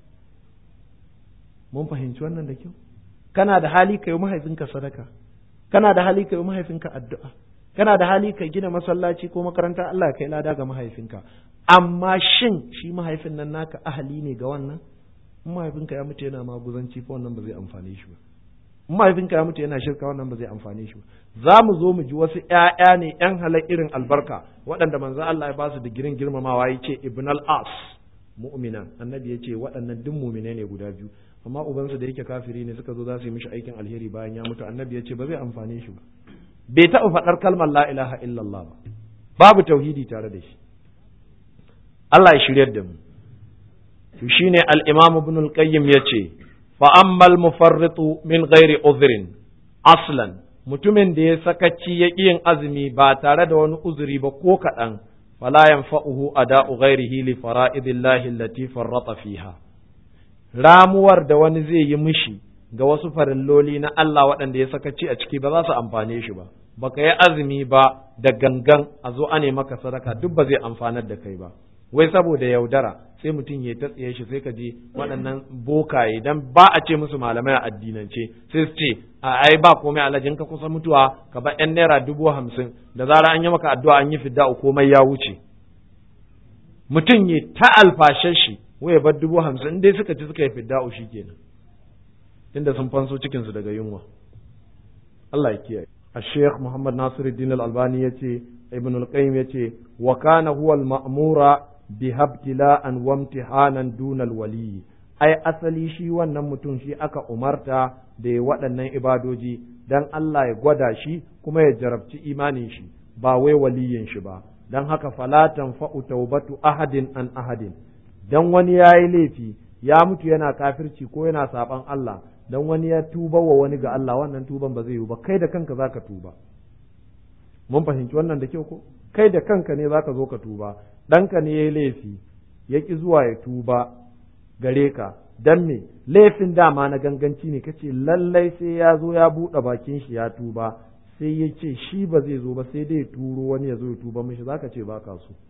mun fahimci wannan da kyau kana da hali ka yi mahaifinka sadaka kana da hali ka yi mahaifinka addu'a kana da hali ka gina masallaci ko makaranta Allah kai lada ga mahaifinka amma shin shi mahaifin nan naka ahali ne ga wannan in mahaifinka ya mutu yana maguzanci fa wannan ba zai amfane shi ba in mahaifinka ya mutu yana shirka wannan ba zai amfane shi ba za mu zo mu ji wasu ƴaƴa ne ƴan halar irin albarka waɗanda manzo Allah ya ba su digirin girmamawa ya ce ibn al-as mu'minan annabi ya ce waɗannan duk mu'mine ne guda biyu amma ubansu da yake kafiri ne suka zo za su yi mishi aikin alheri bayan ya mutu annabi ya ce ba zai amfane shi ba bai taɓa faɗar kalmar la ilaha illallah ba babu tauhidi tare da shi Allah ya shiryar da mu to shine al-imam ibn al-qayyim yace fa ammal mufarritu min ghairi udhrin aslan mutumin da ya sakaci ya yin azumi ba tare da wani uzuri ba ko kaɗan fala yanfa'uhu ada'u ghairihi li fara'idillahi allati farrata fiha ramuwar da wani zai yi mishi ga wasu farilloli na Allah waɗanda ya sakaci a ciki ba za su amfane shi ba baka yi azumi ba da gangan a zo ane maka sadaka duk ba zai amfanar da kai ba wai saboda yaudara sai mutum ya tsaye shi sai ka je waɗannan bokaye dan ba a ce musu malamai a addinance sai su ce a ai ba komai alajin ka kusa mutuwa ka ba yan naira dubu hamsin da zara an yi maka addu'a an yi fidda komai ya wuce mutum ya ta alfashe shi wai ya bar dubu hamsin dai suka ci suka yi fidda'u shi kenan inda sun fanso cikinsu daga yunwa Allah ya kiyaye الشيخ محمد ناصر الدين الألباني يتي ابن القيم يتي وكان هو المأمور بها ابتلاء وامتحانا دون الولي ai asali shi wannan mutum shi aka umarta da ya waɗannan ibadoji don Allah ya gwada shi kuma ya jarabci imanin shi ba wai waliyin shi ba don haka falatan fa'u taubatu ahadin an ahadin don wani ya yi laifi ya mutu yana kafirci ko yana saɓan Allah dan wani ya tuba wa wani ga Allah wannan tuban ba zai yi ba kai da kanka zaka tuba mun fahimci wannan da kyau ko kai da kanka ne zaka zo ka tuba ɗanka ne yayi laifi ya ki zuwa ya tuba gare ka dan me laifin dama na ganganci ne kace lallai sai ya zo ya buɗe bakin shi ya tuba sai ya ce shi ba zai zo ba sai dai turo wani ya zo ya tuba mishi zaka ce baka so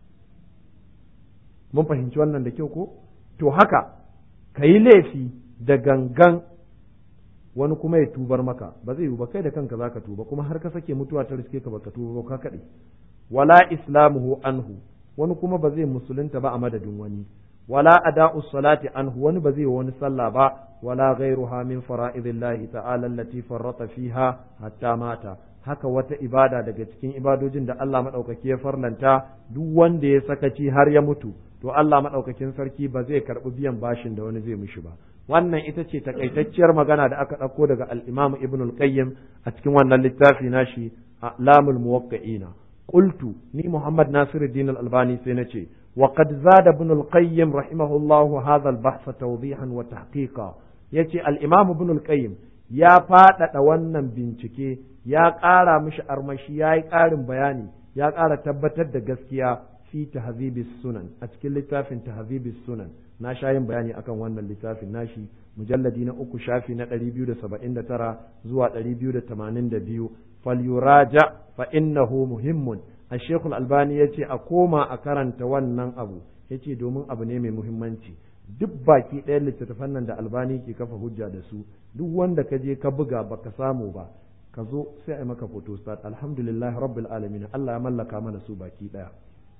mun fahimci wannan da kyau ko to haka ka yi laifi da gangan wani kuma ya tubar maka ba zai yi ba kai da kanka zaka tuba kuma har ka sake mutuwa ta riske ka baka tuba ba ka kaɗai wala islamuhu anhu wani kuma ba zai musulunta ba a madadin wani wala ada'u salati anhu wani ba zai yi wani sallah ba wala ghairuha min fara'idillahi ta'ala allati farrata fiha hatta mata haka wata ibada daga cikin ibadojin da Allah madaukaki ya farlanta duk wanda ya sakaci har ya mutu to Allah madaukakin sarki ba zai karbi biyan bashin da wani zai mishi ba wannan ita ce takaitacciyar magana da aka ɗauko daga al-Imam Ibn al-Qayyim a cikin wannan littafi nashi Lamul Muwaqqi'ina qultu ni Muhammad Nasiruddin al-Albani sai nace wa qad zada Ibn al-Qayyim rahimahullahu hadha al-bahth tawdihan wa tahqiqa yace al-Imam Ibn al-Qayyim ya faɗaɗa wannan bincike ya ƙara mishi armashi ya yi ƙarin bayani ya ƙara tabbatar da gaskiya fi tahzibis sunan a cikin littafin tahzibis sunan na sha yin bayani akan wannan littafin nashi mujalladi na uku shafi na 279 zuwa 282 falyuraja fa innahu muhimmun الشيخ الألباني yace a koma a karanta wannan abu yace domin abu ne mai muhimmanci duk baki ɗayan littattafan nan da albani ke kafa hujja da su duk wanda ka je ka buga baka samu ba ka zo sai a maka photostat alhamdulillah rabbil alamin Allah ya mallaka mana su baki ɗaya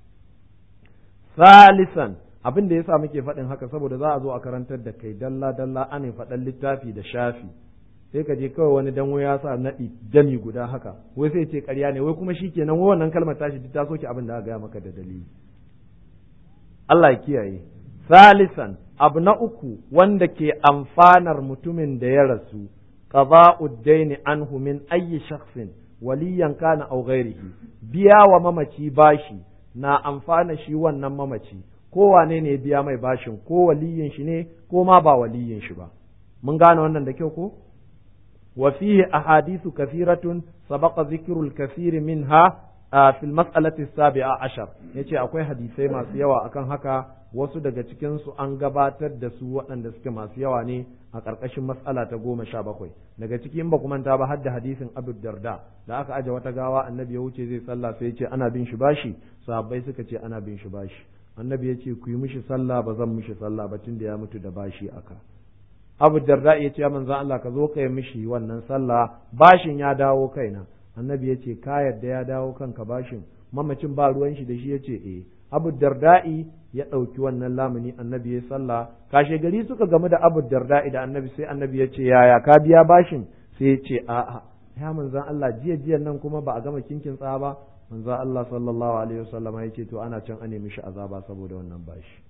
salisan abin da yasa muke faɗin haka saboda za a zo a karantar da kai dalla dalla ana faɗan littafi da shafi sai ka je kawai wani danwo ya sa naɗi jami guda haka wai sai ce ƙarya ne wai kuma shikenan wai wannan kalmar tashi duk ta soke abin da aka gaya maka da dalili Allah ya kiyaye salisan abu na uku wanda ke amfanar mutumin da ya rasu qada'ud daini anhu min ayyi shakhsin waliyan kana aw ghairihi biya wa mamaci bashi na amfana shi wannan mamaci ko wane ne biya mai bashin ko waliyin shi ne ko ma ba waliyin shi ba mun gane wannan da kyau ko wa fihi ahadithu kathiratun sabaqa dhikrul kathir minha fi al-mas'alati as-sabi'a ashar yace akwai hadisai masu yawa akan haka wasu daga cikin su an gabatar da su waɗanda suke masu yawa ne a ƙarƙashin mas'ala ta goma sha bakwai daga cikin ba manta ba har da hadisin Abu Darda da aka aje wata gawa annabi ya wuce zai sallah sai ya ce ana bin shi bashi sahabbai suka ce ana bin shi bashi annabi ya ce ku yi mishi sallah ba zan mishi sallah ba tun da ya mutu da bashi aka Abu Darda ya ce ya manzo Allah ka zo ka yi mishi wannan sallah bashin ya dawo kaina annabi ya ce ka yadda ya dawo kanka bashin mamacin ba ruwan shi da shi ya ce eh abu darda'i ya ɗauki wannan lamuni annabi ya sallah kashe gari suka gamu da abu darda'i da annabi sai annabi ya ce yaya ka biya bashin sai ya ce a'a ya manzan Allah jiya jiyan nan kuma ba a gama kinkin tsa ba manzan Allah sallallahu alaihi wasallam ya ce to ana can a nemi shi azaba saboda wannan bashi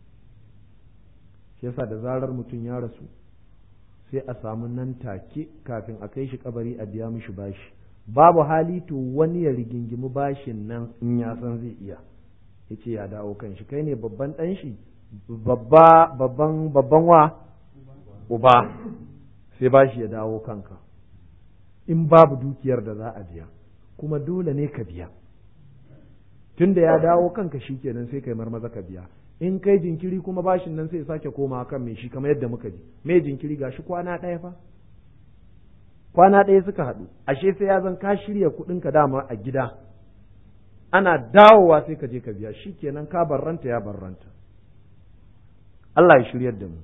shi yasa da zarar mutum ya rasu sai a samu nan take kafin a kai shi kabari a biya mishi bashi babu hali to wani ya rigingimi bashin nan in ya san zai iya ya ce ya dawo kan shi kai ne babban ɗan shi babba babban babban wa uba sai bashi ya dawo kanka in babu dukiyar da za a biya kuma dole ne ka biya tunda ya dawo kanka shi kenan sai kai marmaza ka biya in kai jinkiri kuma bashin nan sai sake koma kan mai shi kamar yadda muka ji me jinkiri gashi kwana ɗaya fa kwana ɗaya suka haɗu ashe sai ya zan ka shirya kuɗinka dama a gida ana dawowa sai ka je ka biya shi kenan ka barranta ya barranta Allah ya shiryar da mu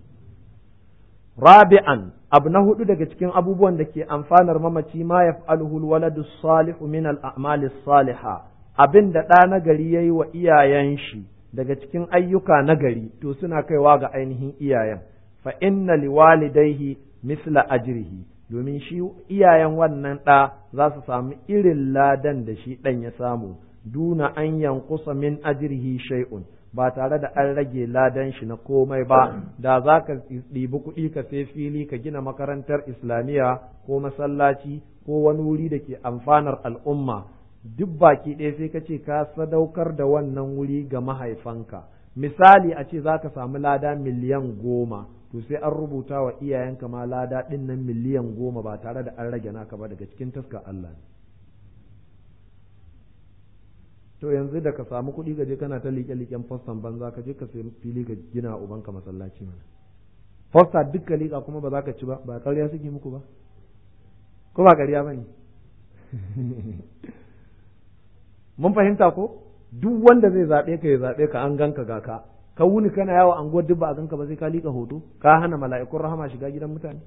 rabi'an abu na hudu daga cikin abubuwan da ke amfanar mamaci ma yaf'aluhu alwaladu salihu min al-a'mali salihah abin da ɗa na gari yayi wa iyayen shi daga cikin ayyuka na gari to suna kaiwa ga ainihin iyayen fa inna liwalidayhi misla ajrihi domin shi iyayen wannan ɗa za su samu irin ladan da shi ɗan ya samu duna an yankusa min ajrihi shay'un ba tare da an rage ladan shi na komai ba da za ka ɗibi kuɗi ka sai fili ka gina makarantar islamiyya ko masallaci ko wani wuri da ke amfanar al'umma duk baki ɗaya sai ka ce ka sadaukar da wannan wuri ga mahaifanka misali a ce za ka samu lada miliyan goma to sai an rubuta wa iyayenka ma lada ɗin nan miliyan goma ba tare da an rage naka ba daga cikin taskar Allah ne to yanzu da ka samu kuɗi ka je kana ta liƙe-liƙen fostan banza ka je ka sai fili ka gina ubanka masallaci mana fosta duk ka liƙa kuma ba za ka ci ba ba ƙarya suke muku ba ko ba ƙarya ba ne mun fahimta ko duk wanda zai zaɓe ka ya zaɓe ka an ganka ga ka ka wuni kana yawo anguwar duk ba a ganka ba sai ka liƙa hoto ka hana mala'ikun rahama shiga gidan mutane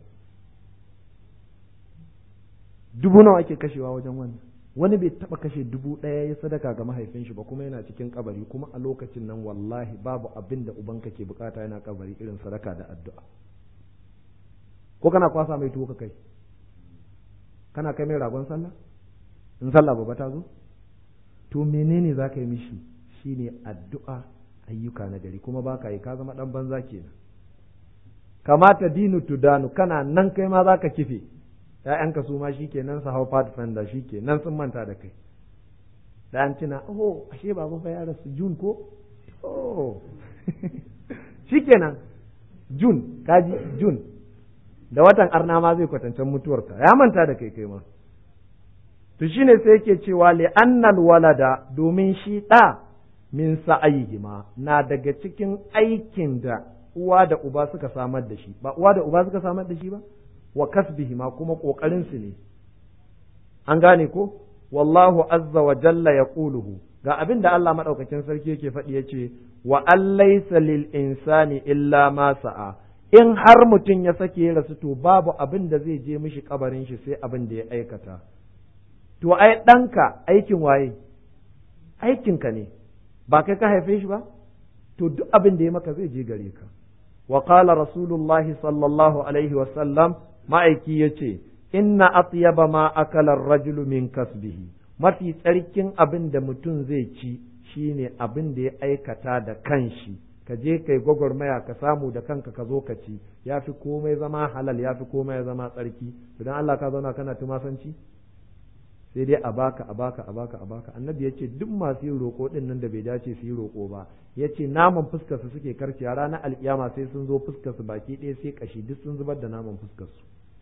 dubu nawa ake kashewa wajen wannan wani bai taba kashe dubu ɗaya ya sadaka ga mahaifin shi ba kuma yana cikin kabari kuma a lokacin nan wallahi babu abin da ubanka ke bukata yana kabari irin sadaka da addu'a ko kana kwasa mai tuwo ka kai kana kai mai ragon sallah in sallah ba ta zo to menene za ka yi mishi shine addu'a ayyuka na gari kuma ba ka yi ka zama dan banza kenan kamata dinu tudanu kana nan kai ma za ka kife ‘ya'yanka su ma shi kenan su hau pathfinder shi kenan sun manta da kai da an tuna oh ashe babu fa ya rasu jun ko oh shi kenan jun kaji jun da watan arna ma zai kwatancen mutuwarta ya manta da kai kai ma to shine sai yake cewa li annal walada domin shi ɗa min sa'ayihima na daga cikin aikin da uwa da uba suka samar da shi ba uwa da uba suka samar da shi ba wa kasbihima kuma kokarin su ne an gane ko wallahu azza wa jalla yaquluhu ga abin da Allah madaukakin sarki yake faɗi yace wa allaysa lil insani illa ma sa'a in har mutum ya sake ya rasu to babu abin da zai je mishi kabarin shi sai abin da ya aikata to ai ɗanka aikin waye aikinka ne ba kai ka haife shi ba to duk abin da ya maka zai je gare ka wa qala rasulullahi sallallahu alaihi wa sallam ma'aiki yace inna atyaba ma akala rajulu min kasbihi mafi tsarkin abin da mutum zai ci shine abin da ya aikata da kanshi ka je kai gwagwarmaya ka samu da kanka ka zo ka ci ya fi komai zama halal ya fi komai zama tsarki idan Allah ka zauna kana tumasanci sai dai a baka a baka a baka a baka annabi ya ce duk masu yin roƙo din nan da bai dace su yi roƙo ba ya ce naman fuskar su suke karciya ranar alkiyama sai sun zo fuskar su baki ɗaya sai kashi duk sun zubar da naman fuskar su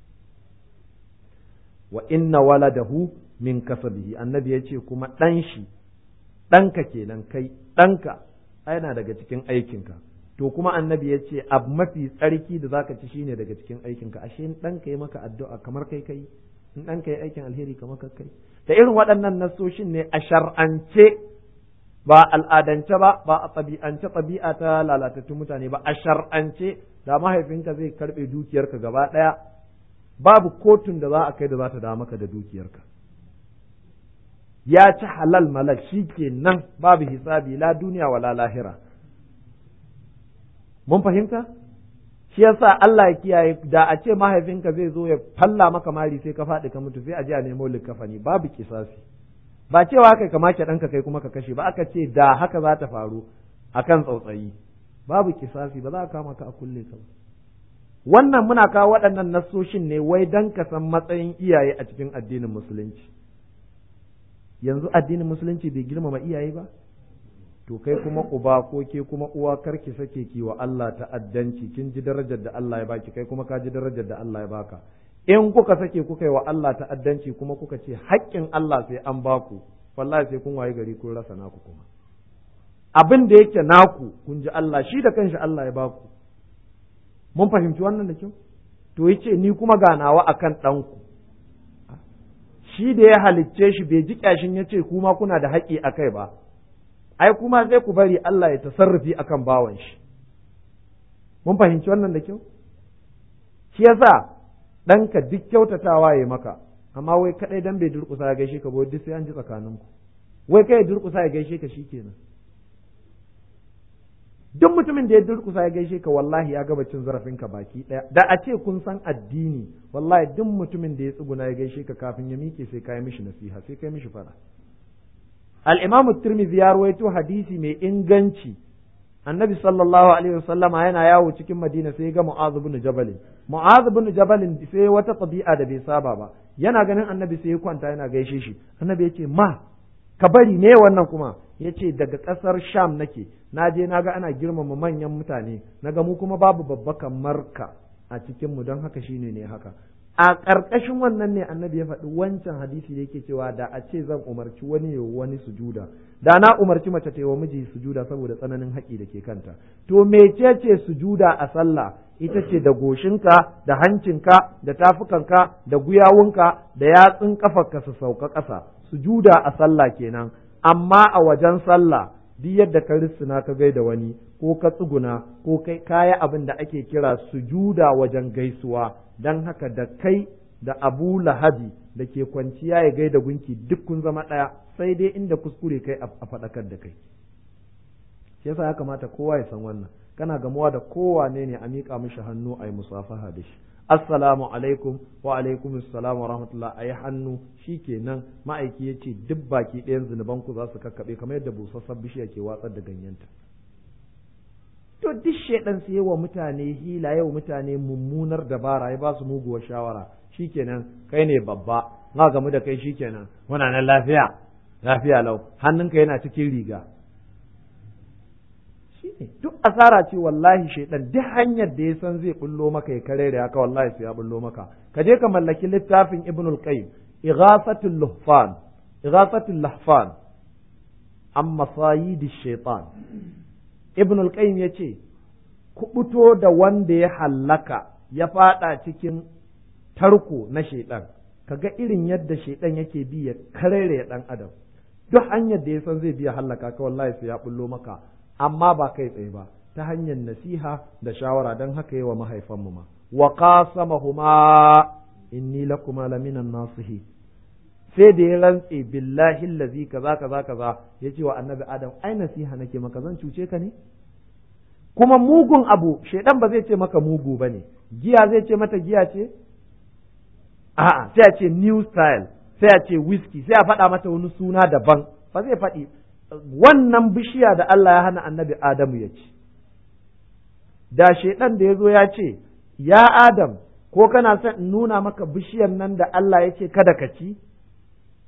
wa inna waladahu min kasabihi annabi ya ce kuma ɗan shi ɗanka kenan kai ɗanka yana daga cikin aikinka to kuma annabi ya ce abu mafi tsarki da zaka ci shine daga cikin aikinka ashe in ɗanka yi maka addu'a kamar kai kai in ɗanka yi aikin alheri kamar kai kai da irin waɗannan nasoshin ne a shar'ance ba al'adance ba ba a ɗabi'ance ɗabi'a ta lalatattun mutane ba a shar'ance da mahaifinka zai karɓe dukiyarka gaba ɗaya babu kotun da za a kai da za ta dawo maka da dukiyarka ya ci halal malak shi ke nan babu hisabi la duniya wala lahira mun fahimta shi yasa Allah ya kiyaye da a ce mahaifinka zai zo ya falla maka mari sai ka faɗi ka mutu sai a je a nemo likafani babu kisasi ba cewa haka ka make ɗanka kai kuma ka kashe ba aka ce da haka za ta faru akan tsautsayi babu kisasi ba za a kama ka a kulle ka ba wannan muna kawo waɗannan nassoshin ne wai dan ka san matsayin iyaye a cikin addinin musulunci yanzu addinin musulunci bai girmama iyaye ba to kai kuma uba ko ke kuma uwa karki sake ki wa Allah ta'addanci kin ji darajar da Allah ya baki kai kuma ka ji darajar da Allah ya baka in kuka sake kuka yi wa Allah ta'addanci kuma kuka ce haƙƙin Allah sai an baku wallahi sai kun waye gari kun rasa naku kuma abin da yake naku kun ji Allah shi da kanshi Allah ya baku mun fahimci wannan da kyau to yace ni kuma ganawa akan ɗanku shi da ya halicce shi bai ji kyashin ya ce kuma kuna da haƙƙi a kai ba ai kuma sai ku bari Allah ya tasarrufi akan bawan shi mun fahimci wannan da kyau shi yasa ɗanka duk kyautatawa ya maka amma wai kaɗai dan bai durƙusa ya gaishe ka ba duk sai an ji tsakaninku wai kai durƙusa ya gaishe ka shikenan duk mutumin da ya durkusa ya gaishe ka wallahi ya gaba cin zarafinka baki ɗaya da a ce kun san addini wallahi duk mutumin da ya tsuguna ya gaishe ka kafin ya miƙe sai kai mishi nasiha sai kai mishi fara al-imamu tirmidhi ya rawaito hadisi mai inganci annabi sallallahu alaihi wasallama yana yawo cikin madina sai ga mu'adh ibn jabal mu'adh ibn jabal sai wata tabi'a da bai saba ba yana ganin annabi sai ya kwanta yana gaishe shi annabi ya ce ma ka bari ne wannan kuma ya ce daga ƙasar sham nake na je na ga ana girmama manyan mutane na ga mu kuma babu babba kamar ka a cikinmu don haka shine ne haka a ƙarƙashin wannan ne annabi ya faɗi wancan hadisi da yake cewa da a ce zan umarci wani ya wani sujuda da na umarci mace ta yi wa miji sujuda saboda tsananin haƙi da ke kanta to mecece sujuda a sallah ita ce da goshinka da hancinka da tafukanka da guyawunka da yatsun kafarka su sauka ƙasa sujuda a sallah kenan amma a wajen sallah duk yadda ka rissuna ka gaida wani ko ka tsuguna ko kai kaya abin da ake kira sujuda wajen gaisuwa don haka da kai da abu lahabi da ke kwanciya ya gaida gunki duk kun zama ɗaya sai dai inda kuskure kai a faɗakar da kai shi yasa ya kamata kowa ya san wannan kana gamuwa da kowane ne a miƙa mishi hannu a yi musafaha da shi assalamu alaikum wa alaikum assalam wa rahmatullah ayi hannu shikenan ma'aiki ya ce duk baki ɗayan zunuban ku za su kakkaɓe kamar yadda busassan bishiya ke watsar da ganyenta to duk shaidan sai wa mutane hila yau mutane mummunar dabara ya ba su muguwar shawara shikenan kai ne babba na gamu da kai shikenan muna nan lafiya lafiya lau hannunka yana cikin riga shine duk asara ce wallahi shaidan duk hanyar da ya san zai bullo maka ya kare da haka wallahi sai ya bullo maka ka je ka mallaki littafin ibnul qayyim ighasatul luhfan ighasatul lahfan an masayidi shaitan ibnul qayyim yace kubuto da wanda ya hallaka ya fada cikin tarko na shaidan kaga irin yadda shaidan yake bi ya karere dan adam duk hanyar da ya san zai biya hallaka ka wallahi sai ya bullo maka amma ba kai tsaye ba ta hanyar nasiha da shawara don haka yi wa mahaifanmu ma wa qasamahuma inni lakuma laminan nasihi sai da ya rantse billahi allazi kaza kaza kaza ya ce wa annabi adam ai nasiha nake maka zan cuce ka ne kuma mugun abu shaidan ba zai ce maka mugu ba ne giya zai ce mata giya ce a'a sai a ce new style sai a ce whisky sai a faɗa mata wani suna daban ba zai faɗi wannan bishiya da Allah ya hana annabi Adamu ya ci. Da shaiɗan da ya zo ya ce, Ya Adam, ko kana son in nuna maka bishiyar nan da Allah ya ce kada ka ci?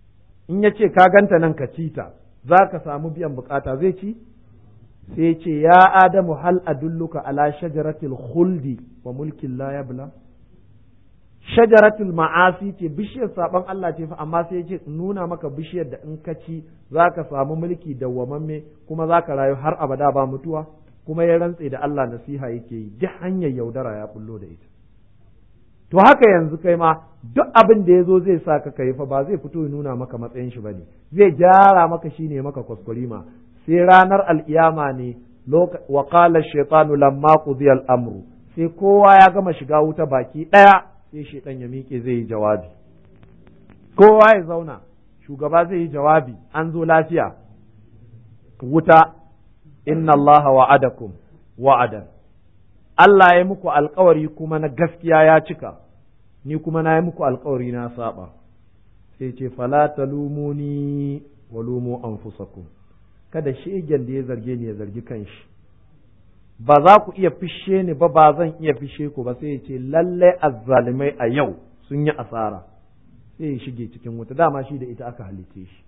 in ya ce ka ganta nan ka ci ta za ka samu biyan bukata zai ci sai ce ya adamu hal adulluka ala shajaratil khuldi wa mulkin la yabla shajaratul ma'asi ce bishiyar saban Allah ce fa amma sai ce nuna maka bishiyar da in ka ci za ka samu mulki dawwamamme kuma za ka rayu har abada ba mutuwa kuma ya rantse da Allah nasiha yake yi duk hanyar yaudara ya bullo da ita to haka yanzu kai ma duk abin da ya zo zai sa ka kai fa ba zai fito ya nuna maka matsayin shi bane zai gyara maka shi ne maka kwaskwarima sai ranar al'iyama ne wa qala shaytanu lamma qudiya al-amru sai kowa ya gama shiga wuta baki daya sai shaitan ya miƙe zai yi jawabi kowa ya zauna shugaba zai yi jawabi an zo lafiya wuta inna Allah wa'adakum wa'adan Allah ya muku alkawari kuma na gaskiya ya cika ni kuma na yi muku alkawari na saba sai ce fala talumuni wa lumu anfusakum kada shegen da ya zarge ni ya zargi kanshi ba za ku iya fishe ni ba ba zan iya fishe ku ba sai ya ce lallai azzalimai a yau sun yi asara sai ya shige cikin wuta dama shi da ita aka halice shi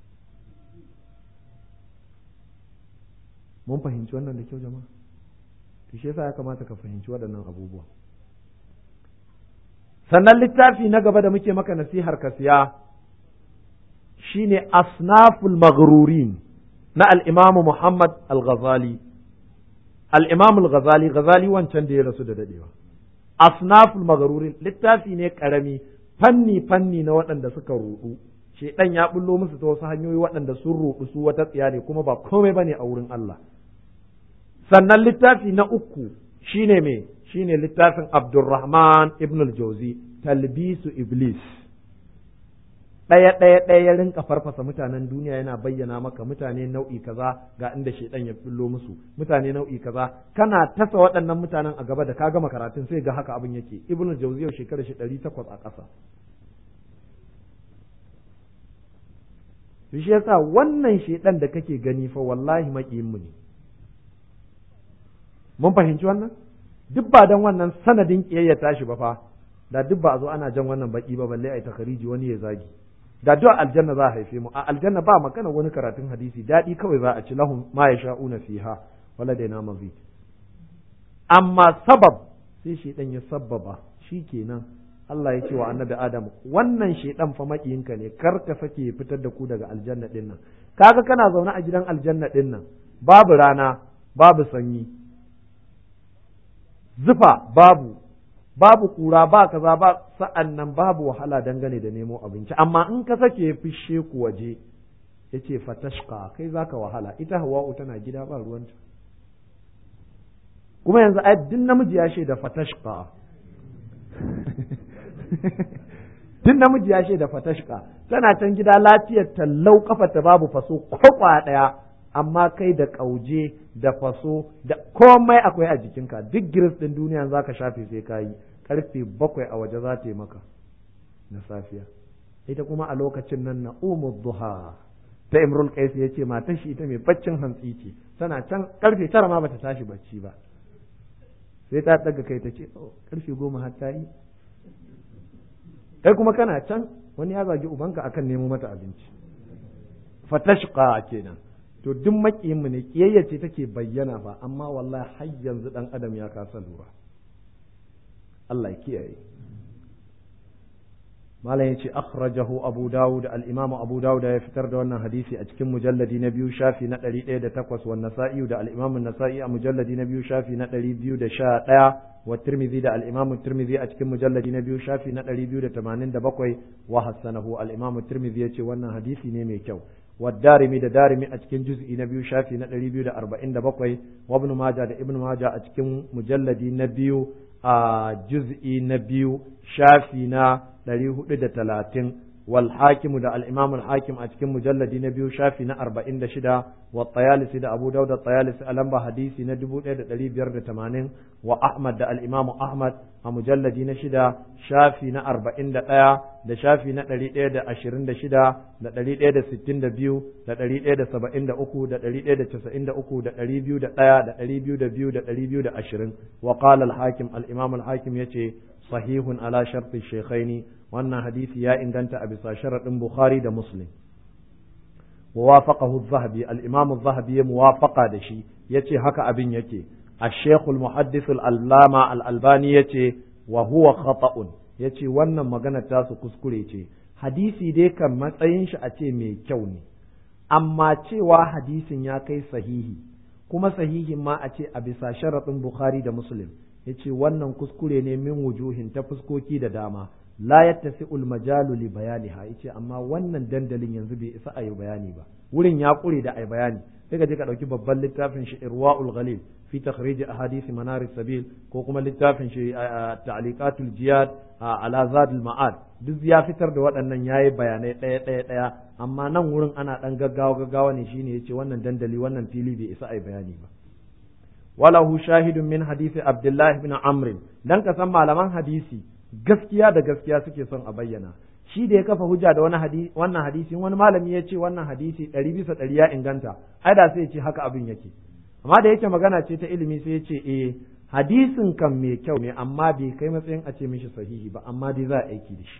mun fahimci wannan da kyau jama'a to shi yasa ya kamata ka fahimci waɗannan abubuwa sannan littafi na gaba da muke maka nasihar ka siya shine asnaful maghrurin na al-imamu Muhammad al-Ghazali al-Imam al-Ghazali Ghazali wancan da ya rasu da dadewa asnaful maghrurin littafi ne karami fanni fanni na waɗanda suka rudu shedan ya bullo musu ta wasu hanyoyi waɗanda sun rudu su wata tsiya ne kuma ba komai bane a wurin Allah sannan littafi na uku shine me shine littafin Abdurrahman ibn al-Jauzi talbisu iblis ɗaya ɗaya ɗaya ya rinka farfasa mutanen duniya yana bayyana maka mutane nau'i kaza ga inda shaidan ya billo musu mutane nau'i kaza kana tasa waɗannan mutanen a gaba da ka gama karatun sai ga haka abin yake ibn al-Jauzi yau shekara shi ɗari takwas a ƙasa shi yasa wannan shaidan da kake gani fa wallahi maƙiyin mu ne mun fahimci wannan duk ba dan wannan sanadin kiyayya tashi ba fa da duk ba a zo ana jan wannan baki ba balle ai takariji wani ya zagi da duk aljanna za a haife mu a aljanna ba magana wani karatun hadisi daɗi kawai za a ci lahum ma yasha'una fiha wala dai na mazid amma sabab sai shedan ya sabbaba shikenan Allah ya ce wa annabi Adam wannan shedan fa makiyinka ne kar ka sake fitar da ku daga aljanna din nan kaga kana zaune a gidan aljanna din nan babu rana babu sanyi zufa babu babu kura ba kaza ba sa'an nan babu wahala dangane da nemo abinci amma in ka sake fishe ku waje ya ce fatashka kai zaka wahala ita hawa'u tana gida ba ruwanta kuma yanzu ai duk namiji ya shaida fatashka tun namiji ya shaida fatashka tana can gida lafiyar tallau kafa ta babu faso kwakwa daya amma kai da ƙauje da faso da komai akwai a jikinka duk giris ɗin duniya za ka shafe sai ka yi karfe bakwai a waje za ta yi maka na safiya ita kuma a lokacin nan na umar duha ta imrul qais ya ce matan shi ita mai baccin hantsi ce tana can karfe tara ma bata tashi bacci ba sai ta daga kai ta ce karfe goma har ta yi kai kuma kana can wani ya zagi ubanka akan nemo mata abinci fatashqa kenan to duk makiyinmu ne kiyayya ce take bayyana ba amma wallahi har yanzu dan adam ya kasa lura Allah ya kiyaye malam yace akhrajahu abu dawud al-imam abu dawud ya fitar da wannan hadisi a cikin mujalladi na biyu shafi na 108 wa nasa'i da al-imam an-nasa'i a mujalladi na biyu shafi na 211 wa tirmidhi da al-imam tirmidhi a cikin mujalladi na biyu shafi na 287 wa hasanahu al-imam tirmidhi yace wannan hadisi ne mai kyau والدارمي da darimi a cikin juz'i na biyu shafi na 247 wa ibn majah da ibn majah a cikin mujalladi na biyu a juz'i na biyu shafi na 430 wal hakim da al imam al hakim a cikin mujalladi na biyu shafi na 46 wa tayalisi da abu daud da tayalisi a lamba hadisi na 1580 wa ahmad da al imam ahmad a mujalladi na shida shafi na 41 da shafi na 126 da 162 da 173 da 193 da 201 da 202 da 220 wa qala al hakim al imam al hakim yace sahihun ala sharti shaykhaini wannan hadisi ya inganta a bisa sharadin bukhari da muslim wa wafaqahu az-zahabi al-imam az-zahabi ya muwafaqa da shi yace haka abin yake الشيخ المحدث الألامة الألباني يتي وهو خطأ yace wannan magana tasu kuskure ce hadisi dai kan matsayin shi a ce mai kyau ne amma cewa hadisin ya kai sahihi kuma sahihin ma a ce a bisa sharaɗin bukhari da muslim yace wannan kuskure ne min wujuhin ta fuskoki da dama la yattasi'ul majalu li bayaniha yace amma wannan dandalin yanzu bai isa a yi bayani ba wurin ya kure da ai bayani sai ka je ka dauki babban littafin shi irwaul ghalil fi takhrij ahadith manar sabil ko kuma littafin shi ta'liqatul jiyad ala zadul ma'ad duk ya fitar da waɗannan yayi bayanai ɗaya ɗaya ɗaya amma nan wurin ana dan gaggawa gaggawa ne shine yace wannan dandali wannan fili bai isa ai bayani ba walahu shahidun min hadisi abdullahi bin amr dan ka san malaman hadisi gaskiya da gaskiya suke son a bayyana shi da ya kafa hujja da wani hadisi wannan hadisi wani malami ya ce wannan hadisi ɗari bisa ɗari ya inganta ai da sai ya ce haka abin yake amma da yake magana ce ta ilimi sai ya ce eh hadisin kan mai kyau ne amma bai kai matsayin a ce mishi sahihi ba amma dai za a aiki da shi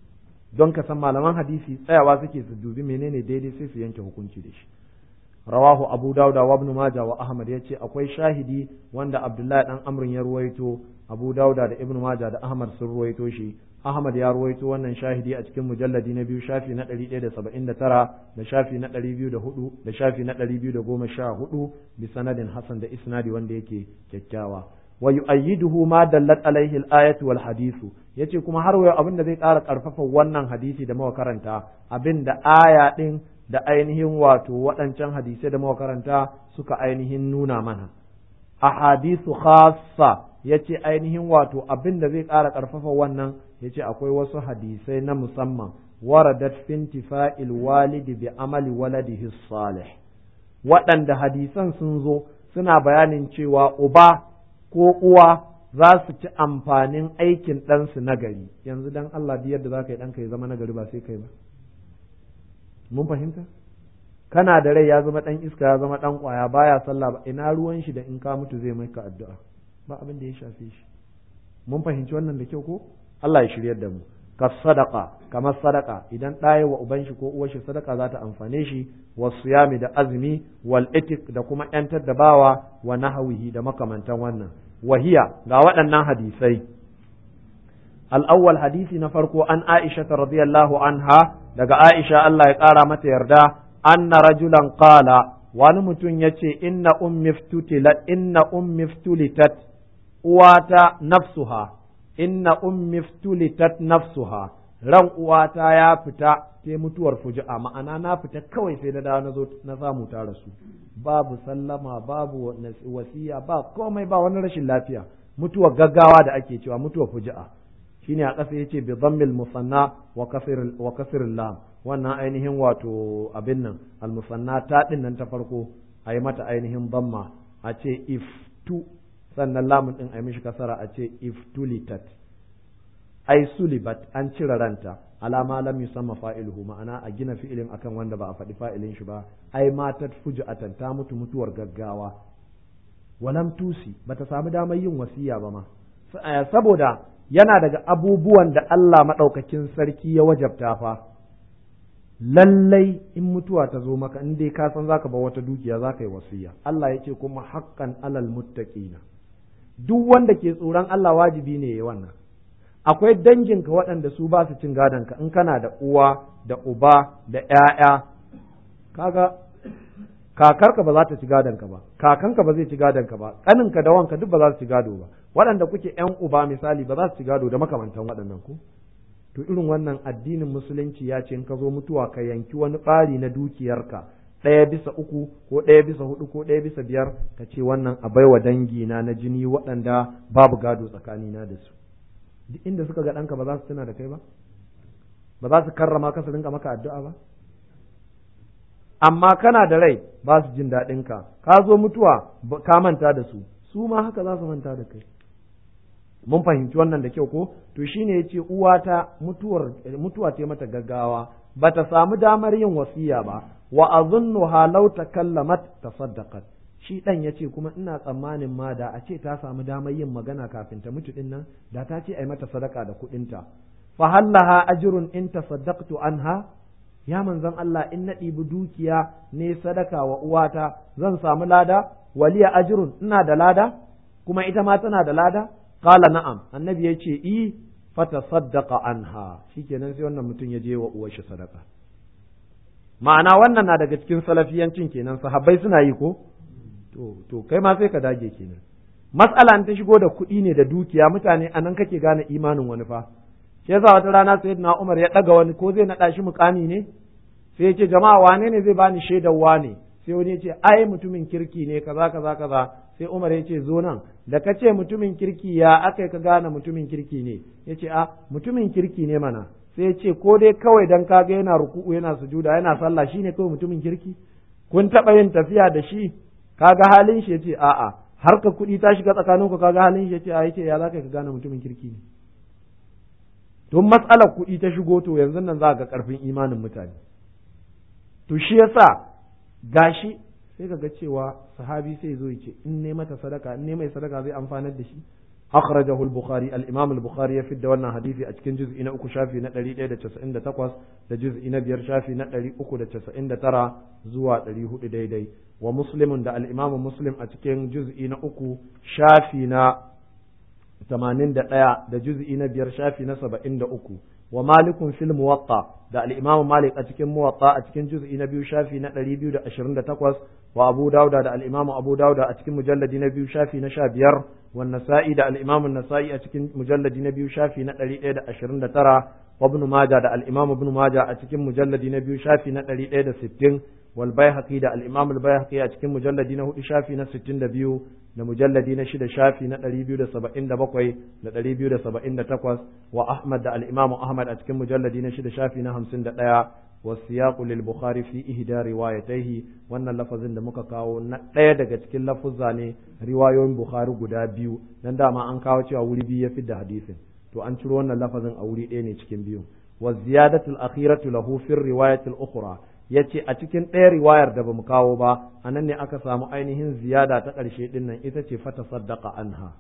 don ka san malaman hadisi tsayawa suke su dubi menene daidai sai su yanke hukunci da shi rawahu abu dauda wa ibn majah wa ahmad yace akwai shahidi wanda abdullahi dan amrin ya ruwaito abu dauda da ibn majah da ahmad sun ruwaito shi ahmad ya ruwaito wannan shahidi a cikin mujalladi na biyu shafi na 179 da shafi na 204 da shafi na 214 bi sanadin hasan da isnadi wanda yake kyakkyawa wa yu'ayyiduhu ma dallat alaihi al-ayatu wal hadithu yace kuma har wayo abin da zai ƙara ƙarfafa wannan hadisi da muka karanta abin da aya din da ainihin wato waɗancan hadisai da muka karanta suka ainihin nuna mana ahadithu khassa yace ainihin wato abin da zai ƙara ƙarfafa wannan yace akwai wasu hadisai na musamman waradat fintifa'il walidi bi amali waladihi salih waɗanda hadisan sun zo suna bayanin cewa uba ko uwa za su ci amfanin aikin ɗansu nagari yanzu dan Allah biyar da za ka yi ɗanka ya zama nagari ba sai kai ba mun fahimta kana da rai ya zama ɗan iska ya zama ɗan ƙwaya baya sallah ba ina ruwan shi da in ka mutu zai maka addu'a ba abin da ya shafe shi mun fahimci wannan da kyau ko Allah ya shiryar da mu ka sadaka kamar sadaka idan ɗaya wa uban shi ko uwar shi sadaka za ta amfane shi wa siyami da azumi wal itik da kuma yantar da bawa wa nahawihi da makamantan wannan wahiya ga waɗannan hadisai al-awwal hadisi na farko an Aisha radiyallahu anha daga Aisha Allah ya ƙara mata yarda anna rajulan qala wani mutum yace inna ummi ftutilat inna ummi ftulitat uwata nafsuha inna ummi ftulitat nafsuha ran uwata ya fita sai mutuwar fuji'a ma'ana na fita kawai sai na dawo na zo na samu ta rasu babu sallama babu wasiya ba komai ba wani rashin lafiya mutuwar gaggawa da ake cewa mutuwar fuji'a shine a ƙasa yace bi dhammil musanna wa kasr wa kasr lam wannan ainihin wato abin nan al musanna ta din nan ta farko ayi mata ainihin dhamma a ce iftu sannan lamun din ayi mishi kasara a ce iftulitat ai sulibat an cire ranta alama lam yusamma fa'iluhu ma'ana a gina fi'ilin akan wanda ba a faɗi fa'ilin shi ba ai matat fuju'atan ta mutu mutuwar gaggawa walam tusi bata samu damar yin wasiya ba ma saboda yana daga abubuwan da Allah maɗaukakin sarki ya wajabta fa lallai in mutuwa ta zo maka in dai ka san zaka ba wata dukiya zaka yi wasiya Allah ya ce kuma haqqan alal muttaqina duk wanda ke tsoron Allah wajibi ne ya wannan akwai danginka waɗanda su ba su cin gadonka in kana da uwa da uba da ‘ya'ya kaga kakarka ba za ta ci gadonka ba kakanka ba zai ci gadonka ba ƙaninka da wanka duk ba za su ci gado ba waɗanda kuke ‘yan uba misali ba za su ci gado da makamantan waɗannan ku to irin wannan addinin musulunci ya ce in ka zo mutuwa ka yanki wani ɓari na dukiyarka ɗaya bisa uku ko ɗaya bisa hudu ko ɗaya bisa biyar ka ce wannan a baiwa dangina na jini waɗanda babu gado tsakanina da su duk inda suka ga ɗanka ba za su tuna da kai ba ba za su karrama ka su rinka maka addu'a ba amma kana da rai ba su jin daɗin ka ka zo mutuwa ka manta da su su ma haka za su manta da kai mun fahimci wannan da kyau ko to shine yace uwata mutuwar mutuwa ce mata gaggawa bata samu damar yin wasiya ba wa azunnuha law takallamat tasaddaqat shi dan yace kuma ina tsammanin ma da a ce ta samu damar yin magana kafin ta mutu din nan da ta ce ai mata sadaka da kuɗinta fa hallaha ajrun in tasaddaqtu anha ya manzon Allah in na ɗibi dukiya ne sadaka wa uwata zan samu lada waliya ajrun ina da lada kuma ita ma tana da lada qala na'am annabi ya ce i fata saddaqa anha shikenan sai wannan mutum ya je wa uwar shi sadaka ma'ana wannan na daga cikin salafiyancin kenan sahabbai suna yi ko to to kai ma sai ka dage kenan matsala ta shigo da kuɗi ne da dukiya mutane a nan kake gane imanin wani fa shi yasa wata rana sayyidina Umar ya ɗaga wani ko zai naɗa shi mukami ne sai ya ce jama'a wane ne zai bani shaidar wane sai wani ya ce ai mutumin kirki ne kaza kaza kaza sai Umar ya ce zo nan da ka ce mutumin kirki ya aka ka gane mutumin kirki ne ya ce a mutumin kirki ne mana sai ya ce ko dai kawai dan kaga yana ruku'u yana sujuda yana sallah shine kawai mutumin kirki kun taɓa yin tafiya da shi kaga halin shi ya ce a'a har ka kuɗi ta shiga tsakaninku kaga halin shi ya ce a yace ya za ka gane mutumin kirki ne don matsalar kuɗi ta shigo to yanzu nan za ga ƙarfin imanin mutane to shi yasa gashi sai ka ga cewa sahabi sai zo ce in ne mata sadaka in ne mai sadaka zai amfanar da shi akhrajahu al-bukhari al-imam al-bukhari ya fidda wannan hadisi a cikin juz'i na uku shafi na 198 da juz'i na biyar shafi na 399 zuwa 400 daidai wa muslimun da al-imam muslim a cikin juz'i na uku shafi na 81 da juz'i na biyar shafi na 73 wa malikun fil muwatta da al-imam malik a cikin muwatta a cikin juz'i na biyu shafi na 228 wa abu dauda da al-imam abu dauda a cikin mujalladi na biyu shafi na 15 wa nasa'i da al-imam an-nasa'i a cikin mujalladi na biyu shafi na 129 wa ibn majah da al-imam ibn majah a cikin mujalladi na biyu shafi na 160 wal bayhaqi da al-imam al-bayhaqi a cikin mujalladi na hudu shafi na 62 da mujalladi na shida shafi na 277 da 278 wa Ahmad da al-Imam Ahmad a cikin mujalladi na shida shafi na 51 wa siyaqu lil Bukhari fi ihda riwayatayhi wannan lafazin da muka kawo na ɗaya daga cikin lafuzza ne riwayoyin Bukhari guda biyu dan dama an kawo cewa wuri biyu ya fi da hadisin to an ciro wannan lafazin a wuri ɗaya ne cikin biyu wa ziyadatul akhiratu lahu fi riwayatil ukhra ya ce a cikin ɗaya riwayar da ba mu kawo ba a nan ne aka samu ainihin ziyada ta ƙarshe ɗin nan ita ce fata saddaka anha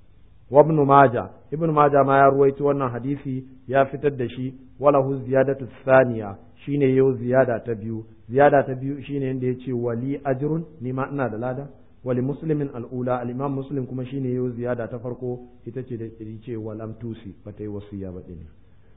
wa ibn maja ibn maja ma ya ruwaito wannan hadisi ya fitar da shi walahu ziyadatu thaniya shine yau ziyada ta biyu ziyada ta biyu shine yanda yace wali ajrun ni ma ina da lada wali muslimin al'ula al-imam muslim kuma shine yau ziyada ta farko ita ce da ce walam tusi bata yi wasiya ba din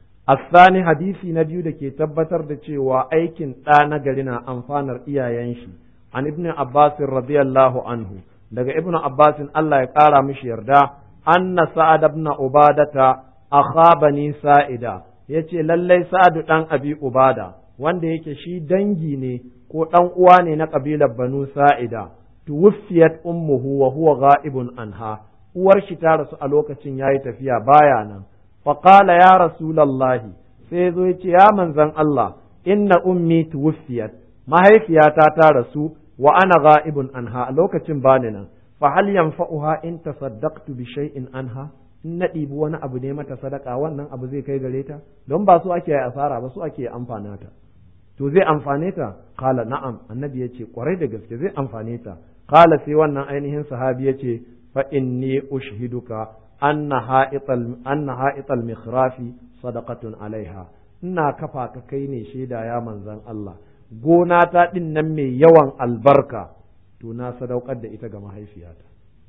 الثاني حديثي نبيو دكي تبتر دچوا aikin ɗa na gari na amfanar iyayen shi an ibn Abbas radiyallahu anhu daga ibn Abbas Allah ya ƙara mishi yarda anna Sa'ad ibn Ubadata akha bani Sa'ida yace lallai Sa'ad dan Abi Ubada wanda yake shi dangi ne ko dan uwa ne na kabilar Banu Sa'ida tuwfiyat ummuhu wa huwa ghaibun anha uwar shi ta rasu a lokacin yayi tafiya baya nan فقال يا رسول الله sai zo ya ce ya manzan Allah inna ummi tuwfiyat mahaifiyata ta rasu wa ana ghaibun anha a lokacin bani nan fa hal yanfa'uha in tasaddaqtu bi shay'in anha in na ɗibi wani abu ne mata sadaka wannan abu zai kai gare ta don ba su ake asara ba su ake amfana ta to zai amfane ta kala na'am annabi yace kwarai da gaske zai amfane ta kala sai wannan ainihin sahabi yace fa inni ushhiduka anna ha'ital anna ha'ital mikhrafi sadaqatun alaiha ina kafa ka kai ne shaida ya manzan Allah gona ta din nan mai yawan albarka to na sadaukar da ita ga mahaifiyata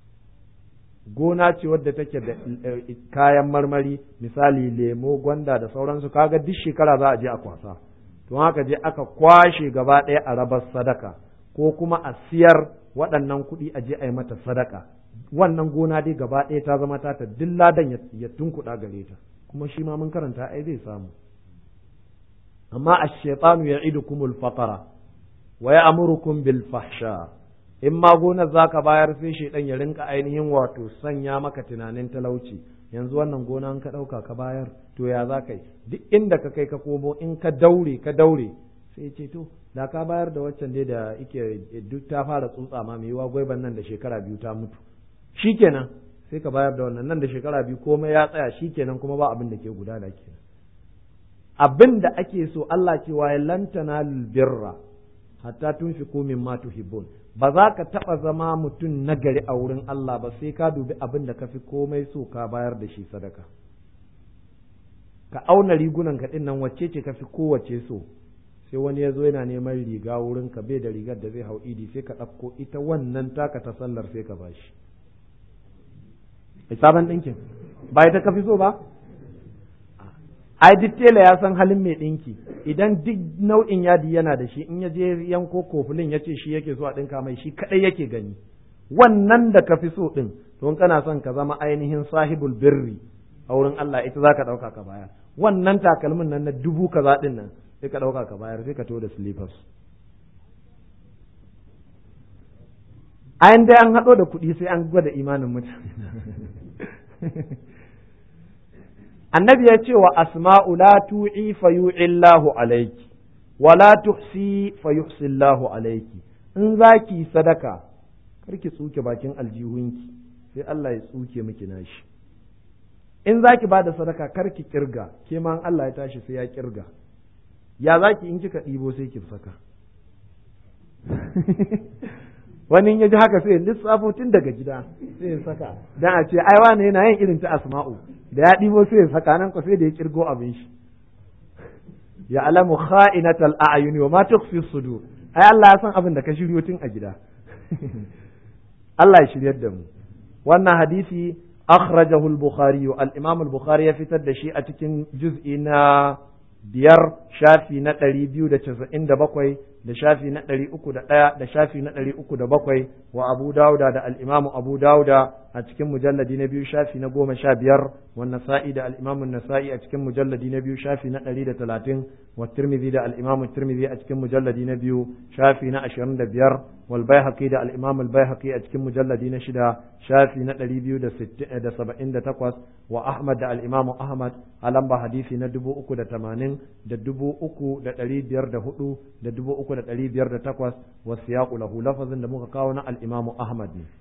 gona ce wadda take da kayan marmari misali lemo gwanda da sauransu kaga duk shekara za a je a kwasa to haka je aka kwashe gaba ɗaya a rabar sadaka ko kuma a siyar waɗannan kuɗi a je a yi mata sadaka wannan gona dai gaba ɗaya ta zama ta duk ladan ya tunkuɗa gare ta kuma shi ma mun karanta ai zai samu amma ash-shaytanu ya'idukum al-faqra wa ya'murukum bil fahsha in ma gonar zaka bayar sai shaidan ya rinka ainihin wato sanya maka tunanin talauci yanzu wannan gona ka ɗauka ka bayar to ya za ka yi duk inda ka kai ka komo in ka daure ka daure sai ce to da ka bayar da waccan dai da ike duk ta fara tsutsa ma mai yiwa gwaiban nan da shekara biyu ta mutu shikenan sai ka bayar da wannan nan da shekara biyu komai ya tsaya shikenan kuma ba abin da ke gudana kenan abin da ake so Allah cewa ya lantana birra hatta tunfiqu mimma tuhibbun ba za ka taɓa zama mutum nagari a wurin Allah ba sai ka dubi abin da ka fi komai so ka bayar da shi sadaka ka auna rigunan ka nan wacce ce ka fi kowace so sai wani ya zo yana neman riga wurin ka bai da rigar da zai hau idi sai ka ɗauko ita wannan taka ta sallar sai ka bashi sabon ɗinkin ba ita ka fi so ba ai duk tela ya san halin mai ɗinki idan duk nau'in yadi yana da shi in ya je yanko kofulin ya ce shi yake so a ɗinka mai shi kaɗai yake gani wannan da ka fi so ɗin don kana son ka zama ainihin sahibul birri a wurin Allah ita za ka ɗauka ka bayar wannan takalmin nan na dubu kaza ɗin nan sai ka ɗauka ka bayar sai ka to da slippers ayan dai an haɗo da kuɗi sai an gwada imanin mutane annabi ya ce wa asma'u la tu'i fa yu'illahu alayki wa la tuhsi fa yuhsillahu alayki in zaki sadaka karki tsuke bakin aljihunki sai Allah ya tsuke miki nashi in zaki bada sadaka karki kirga ke ma Allah ya tashi sai ya kirga ya zaki in kika ɗibo sai ki saka wani ya ji haka sai lissafo tun daga gida sai ya saka dan a ce ai wani yana yin irin ta asma'u da ya ɗibo sai ya saka nan ko sai da ya kirgo abin shi ya alamu kha'inatal a'yuni wa ma tukhfi sudur ai Allah ya san abin da ka shiryo tun a gida Allah ya shiryar da mu wannan hadisi akhrajahu al-bukhari al-imam al-bukhari ya fitar da shi a cikin juz'i na biyar shafi na ɗari biyu da casa'in da bakwai da shafi na ɗari uku da ɗaya da shafi na ɗari uku da bakwai wa abu dauda da al'imamu abu dauda a cikin mujalladi na biyu shafi na goma sha biyar wa nasa'i da al'imamu nasa'i a cikin mujalladi na biyu shafi na ɗari da talatin wa tirmidhi da al'imamu tirmidhi a cikin mujalladi na biyu shafi na ashirin da biyar wal baihaqi da al'imamu al-baihaqi a cikin mujalladi na shida shafi na ɗari biyu da da saba'in da takwas wa ahmad da al'imamu ahmad a lamba hadisi na dubu uku da tamanin da dubu uku da ɗari biyar da hudu da dubu uku da ɗari biyar da takwas wa siyaƙu lahu lafazin da muka kawo na al'imamu Ahmad ne.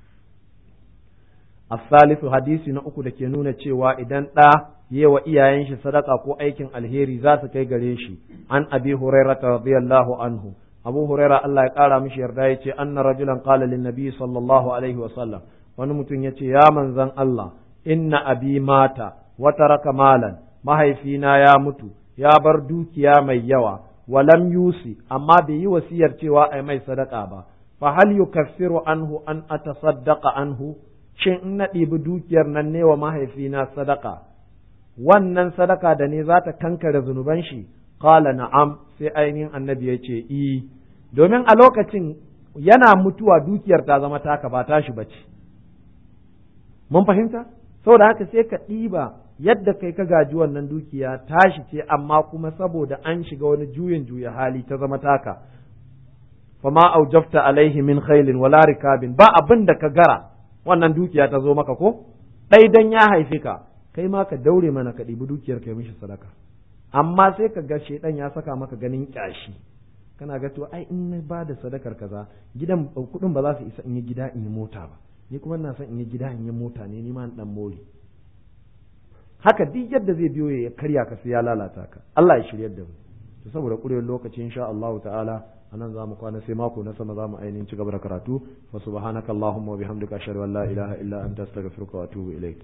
Asalisu hadisi na uku da ke nuna cewa idan ɗa yi wa iyayen shi sadaka ko aikin alheri za su kai gare shi an abi huraira radiyallahu anhu abu huraira Allah ya ƙara mishi yarda ya ce anna rajulan qala lin nabi sallallahu alaihi wa sallam wani mutum ya ce ya manzan Allah inna abi mata wa taraka malan mahaifina ya mutu ya bar dukiya mai yawa walam yusi amma bai yi wasiyar cewa ai mai sadaka ba fa hal yukaffiru anhu an atasaddaqa anhu shin in na ɗibi dukiyar nan ne wa mahaifina sadaka wannan sadaka da ne za ta kankare zunuban shi qala na'am sai ainihin annabi ya ce i domin a lokacin yana mutuwa dukiyar ta zama taka ba tashi bace mun fahimta saboda haka sai ka ɗiba yadda kai ka gaji wannan dukiya tashi ce amma kuma saboda an shiga wani juyin juya hali ta zama taka fama aujafta alaihi min khailin wala rikabin ba abin da ka gara wannan dukiya ta zo maka ko ɗai dan ya haife ka kai ma ka daure mana ka ɗibi dukiyar kai mishi sadaka amma sai ka ga shedan ya saka maka ganin kyashi kana ga to ai in na ba da sadakar kaza gidan kuɗin ba za su isa in yi gida in yi mota ba ni kuma ina son in yi gida in yi mota ne ni ma dan mori haka duk yadda zai biyo ya karya ka sai ya lalata ka Allah ya shiryar da mu to saboda kurewar lokaci insha Allah ta'ala anan za mu kwana sai mako na sama za mu ainihin ci gaba da karatu wa subhanakallahumma wa bihamdika ashhadu an la ilaha illa anta astaghfiruka wa atubu ilaik